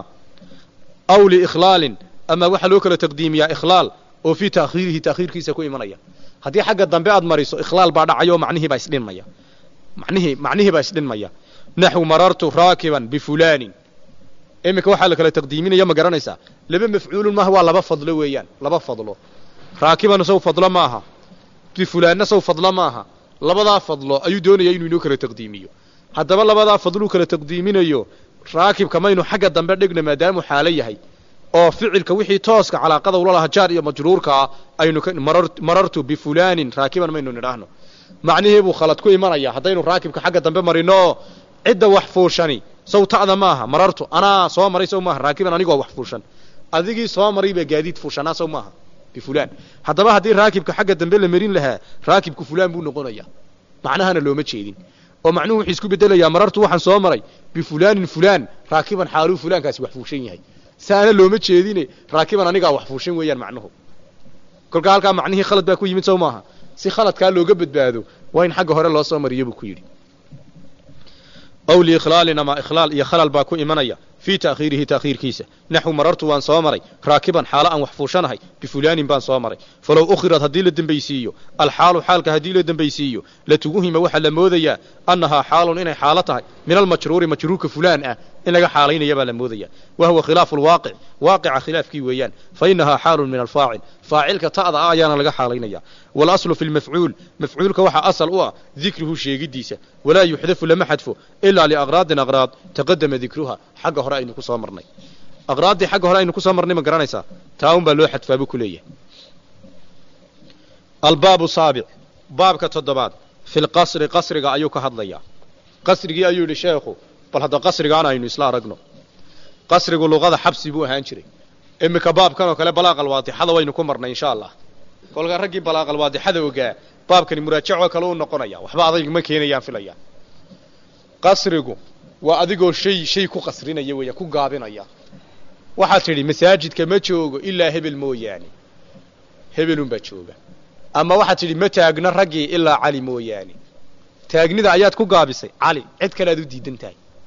aw liikhlaalin ama waxaa loo kala taqdiimiyaa ikhlaal oo fii taakhiirihi taakhiirkiisa ku imanaya haddii xagga dambe aad mariso ikhlaal baa dhacayo macnihii baa isdhinmaya manihii macnihii baa isdhinmaya naxwu marartu raakiban bifulanin iminka waxaa la kala taqdiiminaya ma garanaysaa laba mafcuulun maaha waa laba fadlo weeyaan laba fadlo raakiban saw fadlo maaha bifulaanna saw fadlo maaha labadaa fadlo ayuu doonaya inuu inoo kala taqdiimiyo haddaba labadaa fadluu kala taqdiiminayo raakibka maynu xagga dambe dhigna maadaamuu xaalo yahay oo ficilka wixii tooska calaaqada ula laha jaar iyo majruurkaa aynu marartu bifulanin raakiban maynu nidhaahno macnihii buu khalad ku imanaya haddaynu raakibka xagga dambe marino oo cidda wax fuushani saw ta'da maaha marartu anaa soo maray saw maaha raakiban anigoo wax fuushan adigii soo maray baa gaadiid fuushanaa saw maaha bifulaan haddaba haddii raakibka xagga dambe la marin lahaa raakibku fulaan buu noqonaya macnahana looma jeedin oo macnuhu wuxuu isku bedelayaa marartu waxaan soo maray bifulaanin fulaan raakiban xaaluu fulaankaasi wax fuushan yahay saana looma jeedine raakiban anigaa wax fuushan weeyaan macnuhu kolkaa halkaa macnihii khalad baa ku yimid sow maaha si khaladkaa looga badbaado waa in xagga hore loo soo mariyo buu ku yidhi aw liikhlaalin ama ikhlaal iyo khalal baa ku imanaya fii taakhiirihi taakhiirkiisa naxwu marartu waan soo maray raakiban xaalo aan wax fuushanahay bifulaanin baan soo maray falow ukhirad haddii la dembaysiiyo alxaalu xaalka haddii la dembaysiiyo latuguhima waxaa la moodayaa annahaa xaalun inay xaalo tahay min almajruuri majruurka fulaan ah in laga xaalaynaya baa la moodaya wa huwa khilaafu lwaaqic waaqica khilaafkii weeyaan fa inahaa xaalun min alfaacil faacilka ta'da ah ayaana laga xaalaynaya waalaslu fi lmafcuul mafcuulka waxaa asal u ah dikruhu sheegidiisa walaa yuxdafu lama xadfo ilaa liaqraadin aqraad taqadama dikruha xagga hore aynu ku soo marnay aqraaddii xagga hore aynu ku soo marnay ma garanaysaa taa un baa loo xadfaa buu ku leeyahay albaabu saabic baabka toddobaad fi lqasri qasriga ayuu ka hadlayaa qasrigii ayuu yidhi sheekhu bal hadda qasrigaana aynu isla aragno qasrigu luqada xabsi buu ahaan jiray iminka baabkan oo kale balaaqal waadixada waynu ku marnay insha allah kolkaa raggii balaaqal waadixada ogaa baabkani muraajacoo kale u noqonaya waxba adayg ma keenayaan filaya qasrigu waa adigoo shay shay ku qasrinaya weeya ku gaabinaya waxaad tidhi masaajidka ma joogo ilaa hebel mooyaane hebelunbaa jooga ama waxaad tidhi ma taagno raggii ilaa cali mooyaane taagnida ayaad ku gaabisay cali cid kale aad u diidan tahay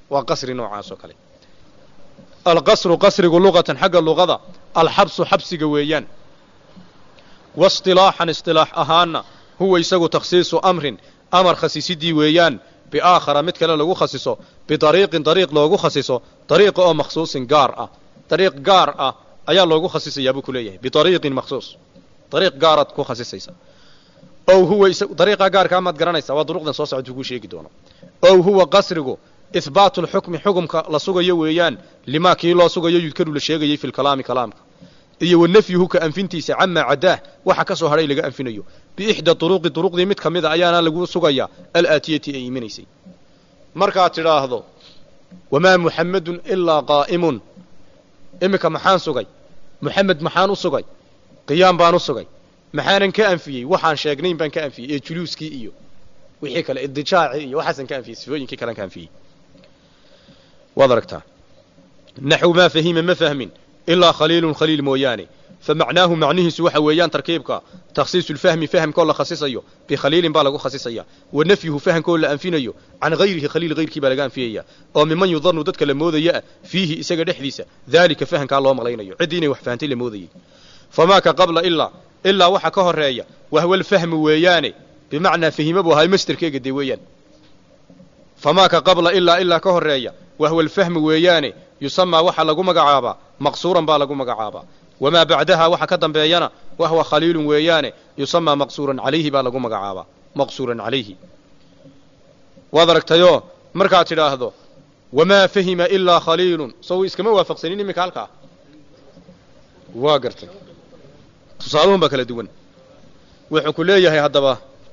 waa qasri noocaas oo kale alqasru qasrigu luqatan xagga luqada alxabsu xabsiga weeyaan waisطilaaxan isilaax ahaana huwa isagu takhsiisu amrin amar khasiisidii weeyaan biaakhara mid kale lagu khasiso bidariiqin dariiq loogu khasiso dariiqa oo makhsuusin gaar ah dariiq gaar ah ayaa loogu khasisayaa buu ku leeyahay bidariiqin makhsuus dariiq gaaraad ku khasisaysa ow huwa dariiqa gaarkaa maad garanaysaa waa duruqdan soo socota kuu sheegi doono ow huwa qasrigu ihbaatu lxukmi xukumka la sugayo weeyaan limaa kii loo sugayo yudkaru la sheegayay fi lkalaami kalaamka iyo wa nafyuhu ka anfintiisa camaa cadaah waxa ka soo hadhay laga anfinayo biixda duruqi duruqdii mid ka mida ayaana lagu sugayaa alaatiyati ay iminaysay markaad tidhaahdo wamaa muxammedun ilaa qaa'imun iminka maxaan sugay muxamed maxaan u sugay qiyaam baan u sugay maxaanan ka anfiyey waxaan sheegnayn baan ka anfiyey ee juluuskii iyo wixii kale idijaaci iyo waxaasan ka anfiyey sifooyinkii kalean ka anfiyey waad aragtaa naxw maa fahima ma fahmin ilaa khaliilun khaliil mooyaane famacnaahu macnihiisu waxa weeyaan tarkiibka takhsiisu lfahmi fahamkoo la khasisayo bikhaliilin baa lagu khasisaya wa nafyuhu fahamkoo la anfinayo can hayrihi khaliil hayrkii baa laga anfiyaya oo miman yudanu dadka la moodaya ah fiihi isaga dhexdiisa daalika fahamkaa loo malaynayo ciddii inay wax fahantay la moodayey famaa ka qabla ilaa ilaa waxa ka horeeya wahwa lfahmu weeyaane bimacnaa fahima buu ahay masterkeega dee weeyaan famaa ka qabla ilaa ilaa ka horeeya wahwa alfahmu weeyaane yusamaa waxaa lagu magacaabaa maqsuuran baa lagu magacaabaa wamaa bacdaha waxa ka dambeeyana wahwa khaliilun weeyaane yusamaa maqsuuran calayhi baa lagu magacaabaa maqsuuran calayhi waad aragtayoo markaad tidhaahdo wamaa fahima ilaa khaliilun sow iskama waafaqsanin iminka halkaa waa gartay tusaaluhun baa kala duwan wuxuu ku leeyahay haddaba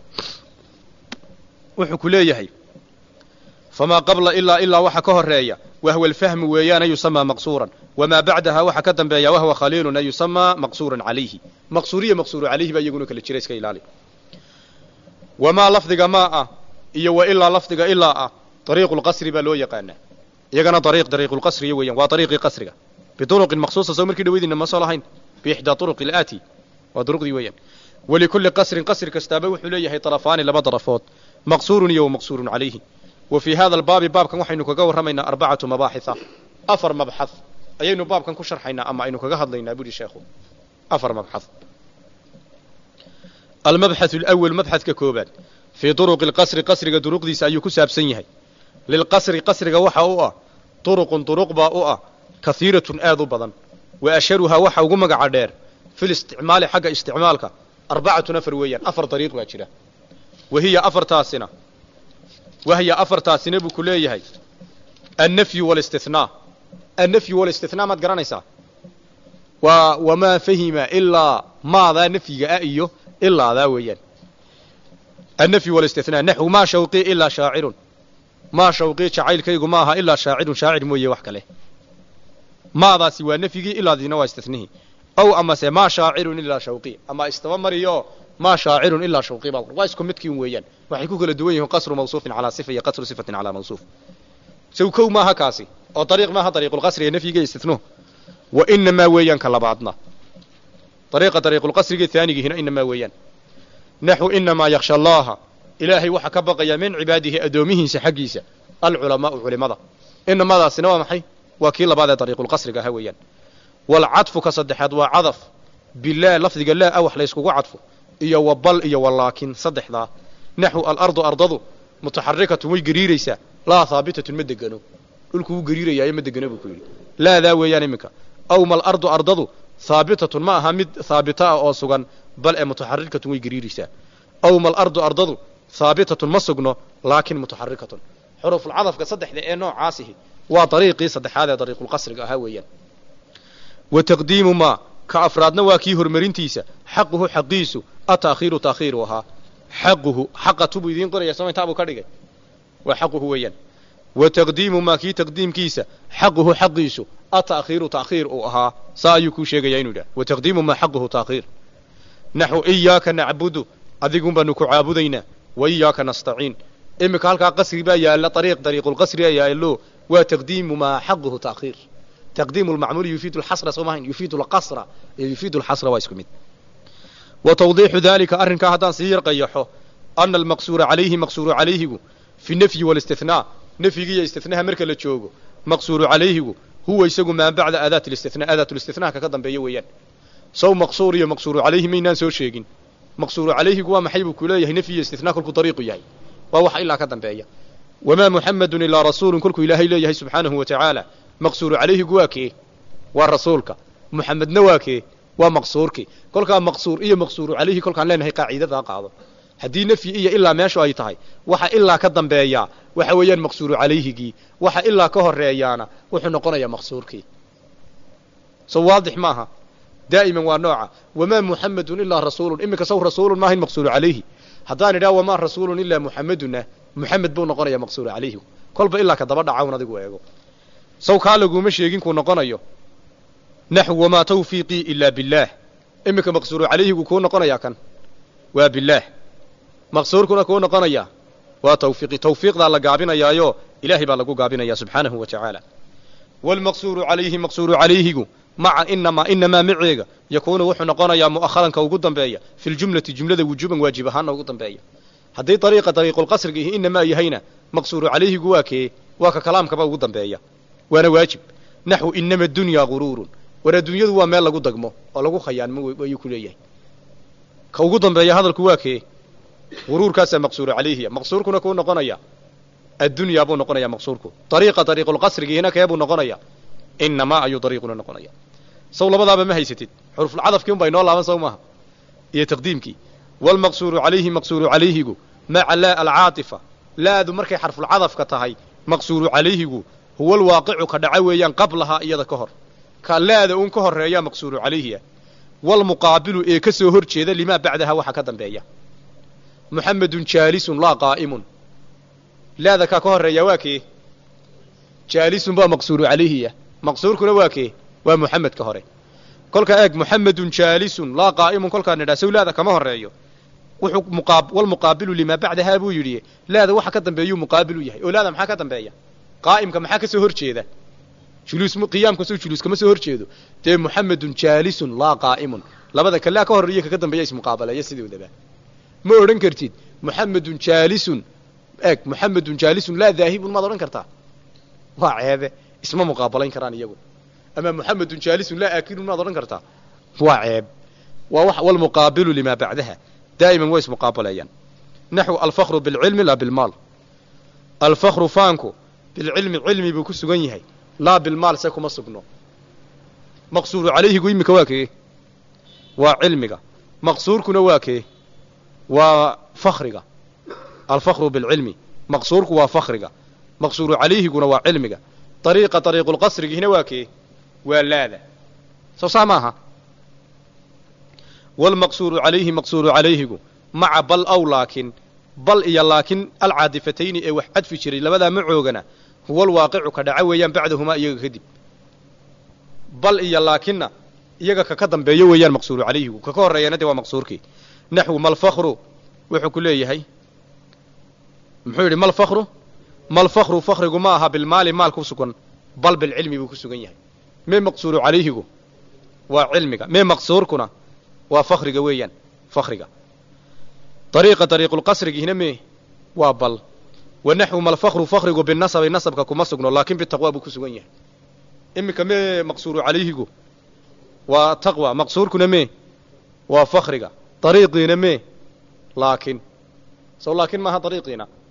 wuxuu ku leeyahay famaa qabla ilaa ilaa waxa ka horeeya wahwa alfahmu weeyaane yusamaa maqsuuran wamaa bacdaha waxa ka dambeeya wahwa khaliilun ay yusamaa maqsuuran calayhi maqsuuriya maqsuuru calayhi baa iyaguna kala jira iska ilaali wamaa lafdiga maa ah iyo wa ilaa lafdiga ilaa ah dariiqu lqasri baa loo yaqaanaa iyagana dariiq dariiqulqasriya weeyaan waa dariiqii qasriga biduruqin maqsuusa soo markii dhaweydina ma soo lahayn biixdaa turuqi alaati waa duruqdii weeyaan walikulli qasrin qasri kastaaba wuxuu leeyahay darafaani laba darafood maqsuurun iyo wamaqsuurun calayhi wa fii hada albaabi baabkan waxaynu kaga warramaynaa arbacatu mabaaxitha afar mabxad ayaynu baabkan ku sharxaynaa ama aynu kaga hadlaynaa buuhi sheekhu afar mabxad almabxathu alawal mabxadka koobaad fii duruqi alqasri qasriga duruqdiisa ayuu ku saabsan yahay lilqasri qasriga waxa u ah duruqun duruq baa u ah kahiiratun aad u badan wa asharuhaa waxa ugu magaca dheer fi listicmaali xagga isticmaalka arbacatun afar weeyaan afar dariiq baa jira wahiya afartaasina wahiya afartaasina buu ku leeyahay annafyu walistihnaa annafyu walistihnaa maad garanaysaa waa wamaa fahima ilaa maadaa nafyiga ah iyo ilaadaa weeyaan annafyu walistihnaa naxwu maa shawqii ilaa shaacirun maa shawqii jacaylkaygu ma aha ilaa shaacirun shaacir mooye wax kale maadaasi waa nafyigii ilaadiina waa istihnihii ow amase maa shaacirun ilaa shawqii ama istaba mariyo maa shaacirun ilaa shawqii baa waa isku midkiin weeyaan waxay ku kala duwan yihiin qasru mawsuufin calaa sifa iyo qasru sifatin calaa mawsuuf sow kow maaha kaasi oo dariiq maaha dariiqulqasri ee nafyiga istithnuhu wa inamaa weeyaan ka labaadna dariiqa dariiqulqasriga haanigiihina inamaa weeyaan naxwu inamaa yaksha allaaha ilaahay waxaa ka baqaya min cibaadihi addoomihiisa xaggiisa alculamaau culimada inamadaasina waa maxay waa kii labaad ee dariiqulqasriga ahaa weeyaan walcadfu ka saddexaad waa cadaf bilaa lafdiga laa a wax layskugu cadfo iyo wa bal iyo wa laakin saddexdaa naxwu alardu ardadu mutaxarikatun way gariiraysaa laa haabitatun ma degano dhulku wuu gariirayaayo ma degano buu ku yidhi laadaa weeyaan iminka aw mal ardu ardadu haabitatun ma aha mid haabita ah oo sugan bal ee mutaxarikatun way gariiraysaa aw mal ardu ardadu haabitatun ma sugno laakin mutaxarikatun xurufulcadafka saddexda ee noocaasihi waa dariiqii saddexaad ee dariiqulqasriga ahaa weeyaan wa taqdiimu maa ka afraadna waa kii hormarintiisa xaquhu xaqiisu ata'khiiru ta'khiiru ahaa xaquhu xaqatu buu idiin qoraya soo intaa buu ka dhigay waa xaquhu weeyaan wa taqdiimu maa kii taqdiimkiisa xaquhu xaqiisu ata'khiiru ta'khiir uu ahaa saa ayuu kuu sheegayaa inuu idhaha wa taqdiimu maa xaquhu ta'khiir naxwu iyaaka nacbudu adigun baanu ku caabudaynaa wa iyaaka nastaciin iminka halkaa qasri baa yaalla ariiq dariiqulqasri a yaallo waa taqdiimu maa xaquhu ta'khiir تقديم المعمول يفيد الحصر سوما يفيد القصر يفيد الحصر واسكو مid وتوضيح ذلك أرنكا هدان سير قيحو أن المقصور عليه مقصور عليه في النفي والاستثناء nafyigiiyo istinaha marka la joogo maqsuuru calayhigu huwa isagu maa bacda aadaat listina aadaatulistinaha kaka dambeeya weeyaan sow maqsuur iyo maqsuuru calayhi maynaan soo sheegin maqsuuru calayhigu waa maxay buu ku leeyahay nafyi iyo istinaa kolkuu dariiqu yahay waa waxa ilaa ka dambeeya wamaa muxamedun ilaa rasuulun kolkuu ilaahay leeyahay subxaanahu wa tacaala maqsuuru calayhigu waa kee waa rasuulka muxamedna waa kee waa maqsuurkii kolkaa maqsuur iyo maqsuuru calayhi kolkaan leenahay qaaciidadaa qaado haddii nafyi iyo ilaa meeshu ay tahay waxa ilaa ka dambeeyaa waxa weeyaan maqsuuru calayhigii waxa ilaa ka horeeyaana wuxuu noqonayaa maqsuurkii so waadix maaha daa'iman waa nooca wamaa muxamedun ilaa rasuulun iminka saw rasuulun maahayn maqsuuru calayhi haddaan idhaha wamaa rasuulun ilaa muxameduna muxamed buu noqonayaa maqsuuru calayhigu kolba ilaa ka daba dhacawn adigu eego saw kaa laguma sheegin kuu noqonayo naxw wamaa tawfiiqii ilaa billaah iminka maqsuuru calayhigu kuu noqonayaa kan waa billaah maqsuurkuna kuu noqonayaa waa tawfiiqi tawfiiqdaa la gaabinayaayo ilaahay baa lagu gaabinaya subxaanahu wa tacaala waalmaqsuuru calayhi maqsuuru calayhigu maca inamaa inamaa maceega yakuunu wuxuu noqonayaa mu'aharanka ugu dambeeya fi ljumlati jumlada wujuuban waajib ahaanna ugu dambeeya haddii dariiqa dariiqulqasriga ihi inamaa yahayna maqsuuru calayhigu waa kee waa ka kalaamkaba ugu dambeeya waana waajib naxwu inama dunyaa guruurun war adduunyadu waa meel lagu dagmo oo lagu khayaanmo ayuu ku leeyahay ka ugu dambeeya hadalku waa kee guruurkaasaa maqsuuru calayhiya maqsuurkuna kuu noqonaya addunyaa buu noqonaya maqsuurku dariiqa dariiqulqasrigiihina kee buu noqonaya inamaa ayuu dariiquna noqonaya saw labadaaba ma haysatid xurufulcadafkii un baa inoo laaban saw maaha iyo taqdiimkii waalmaqsuuru calayhi maqsuuru calayhigu maca laa alcaatifa laadu markay xarfulcadafka tahay maqsuuru calayhigu huwa alwaaqicu ka dhaca weeyaan qablahaa iyada ka hor ka laada uun ka horeeyaa maqsuuru calayhiya waalmuqaabilu ee ka soo hor jeeda limaa bacdaha waxa ka dambeeya muxamedun jaalisun laa qaa'imun laada kaa ka horeeya waa kee jaalisun baa maqsuuru calayhiya maqsuurkuna waa kee waa muxamed ka hore kolkaa eeg muxamedun jaalisun laa qaa'imun kolkaa nidhaa sow laada kama horeeyo wuxuu muqaab walmuqaabilu limaa bacdahaa buu yidhi laada waxa ka dambeeyuu muqaabilu yahay oo laada maxaa ka dambeeya qaa'imka maxaa ka soo hor jeeda juluus qiyaamka soo juluus kama soo hor jeedo dee muxamedun jaalisun laa qaa'imun labada kalaa ka horeeya kaka dambeeya ismuqaabaleeya sidoodaba ma odhan kartid muxamedun jaalisun eeg muxamedun jaalisun laa daahibun maad odhan kartaa waa ceebe isma muqaabalayn karaan iyagu ama muxamedun jaalisun laa aakilun maad odhan kartaa waa ceeb waa wax walmuqaabilu limaa bacdaha daa'iman way ismuqaabaleeyaan naxw alfakru bilcilmi laa bilmaal alfakru faanku bilcilmi cilmi buu ku sugan yahay laa bilmaal se kuma sugno maqsuuru calayhigu iminka waa kee waa cilmiga maqsuurkuna waa kee waa fakriga alfakru bilcilmi maqsuurku waa fakriga maqsuuru calayhiguna waa cilmiga dariiqa dariiqulqasrigiina waa kee waa laada soo saa maaha waalmaqsuuru calayhi maqsuuru calayhigu maca bal aw laakin bal iyo laakin alcaadifatayni ee wax cadfi jiray labadaa macoogana huwa alwaaqicu ka dhaca weeyaan bacdahumaa iyaga kadib bal iyo laakinna iyaga kaka dambeeyo weeyaan maqsuuru calayhigu kaka horreeyana dee waa maqsuurkii naxwu malfakru wuxuu ku leeyahay muxuu yidhi malfakru malfakru fakrigu ma aha bilmaali maal ku sugan bal bilcilmi buu ku sugan yahay mee maqsuuru calayhigu waa cilmiga mee maqsuurkuna waa fakriga weeyaan fakriga dariiqa dariiqulqasrigiina mee waa bal wa naxwu malfakru fakrigu binasabi nasabka kuma sugno laakin bitaqwa buu ku sugan yahay iminka mee maqsuuru calayhigu waa taqwa maqsuurkuna mee waa fakriga dariiqiina mee laakin sow laakin maaha dariiqiina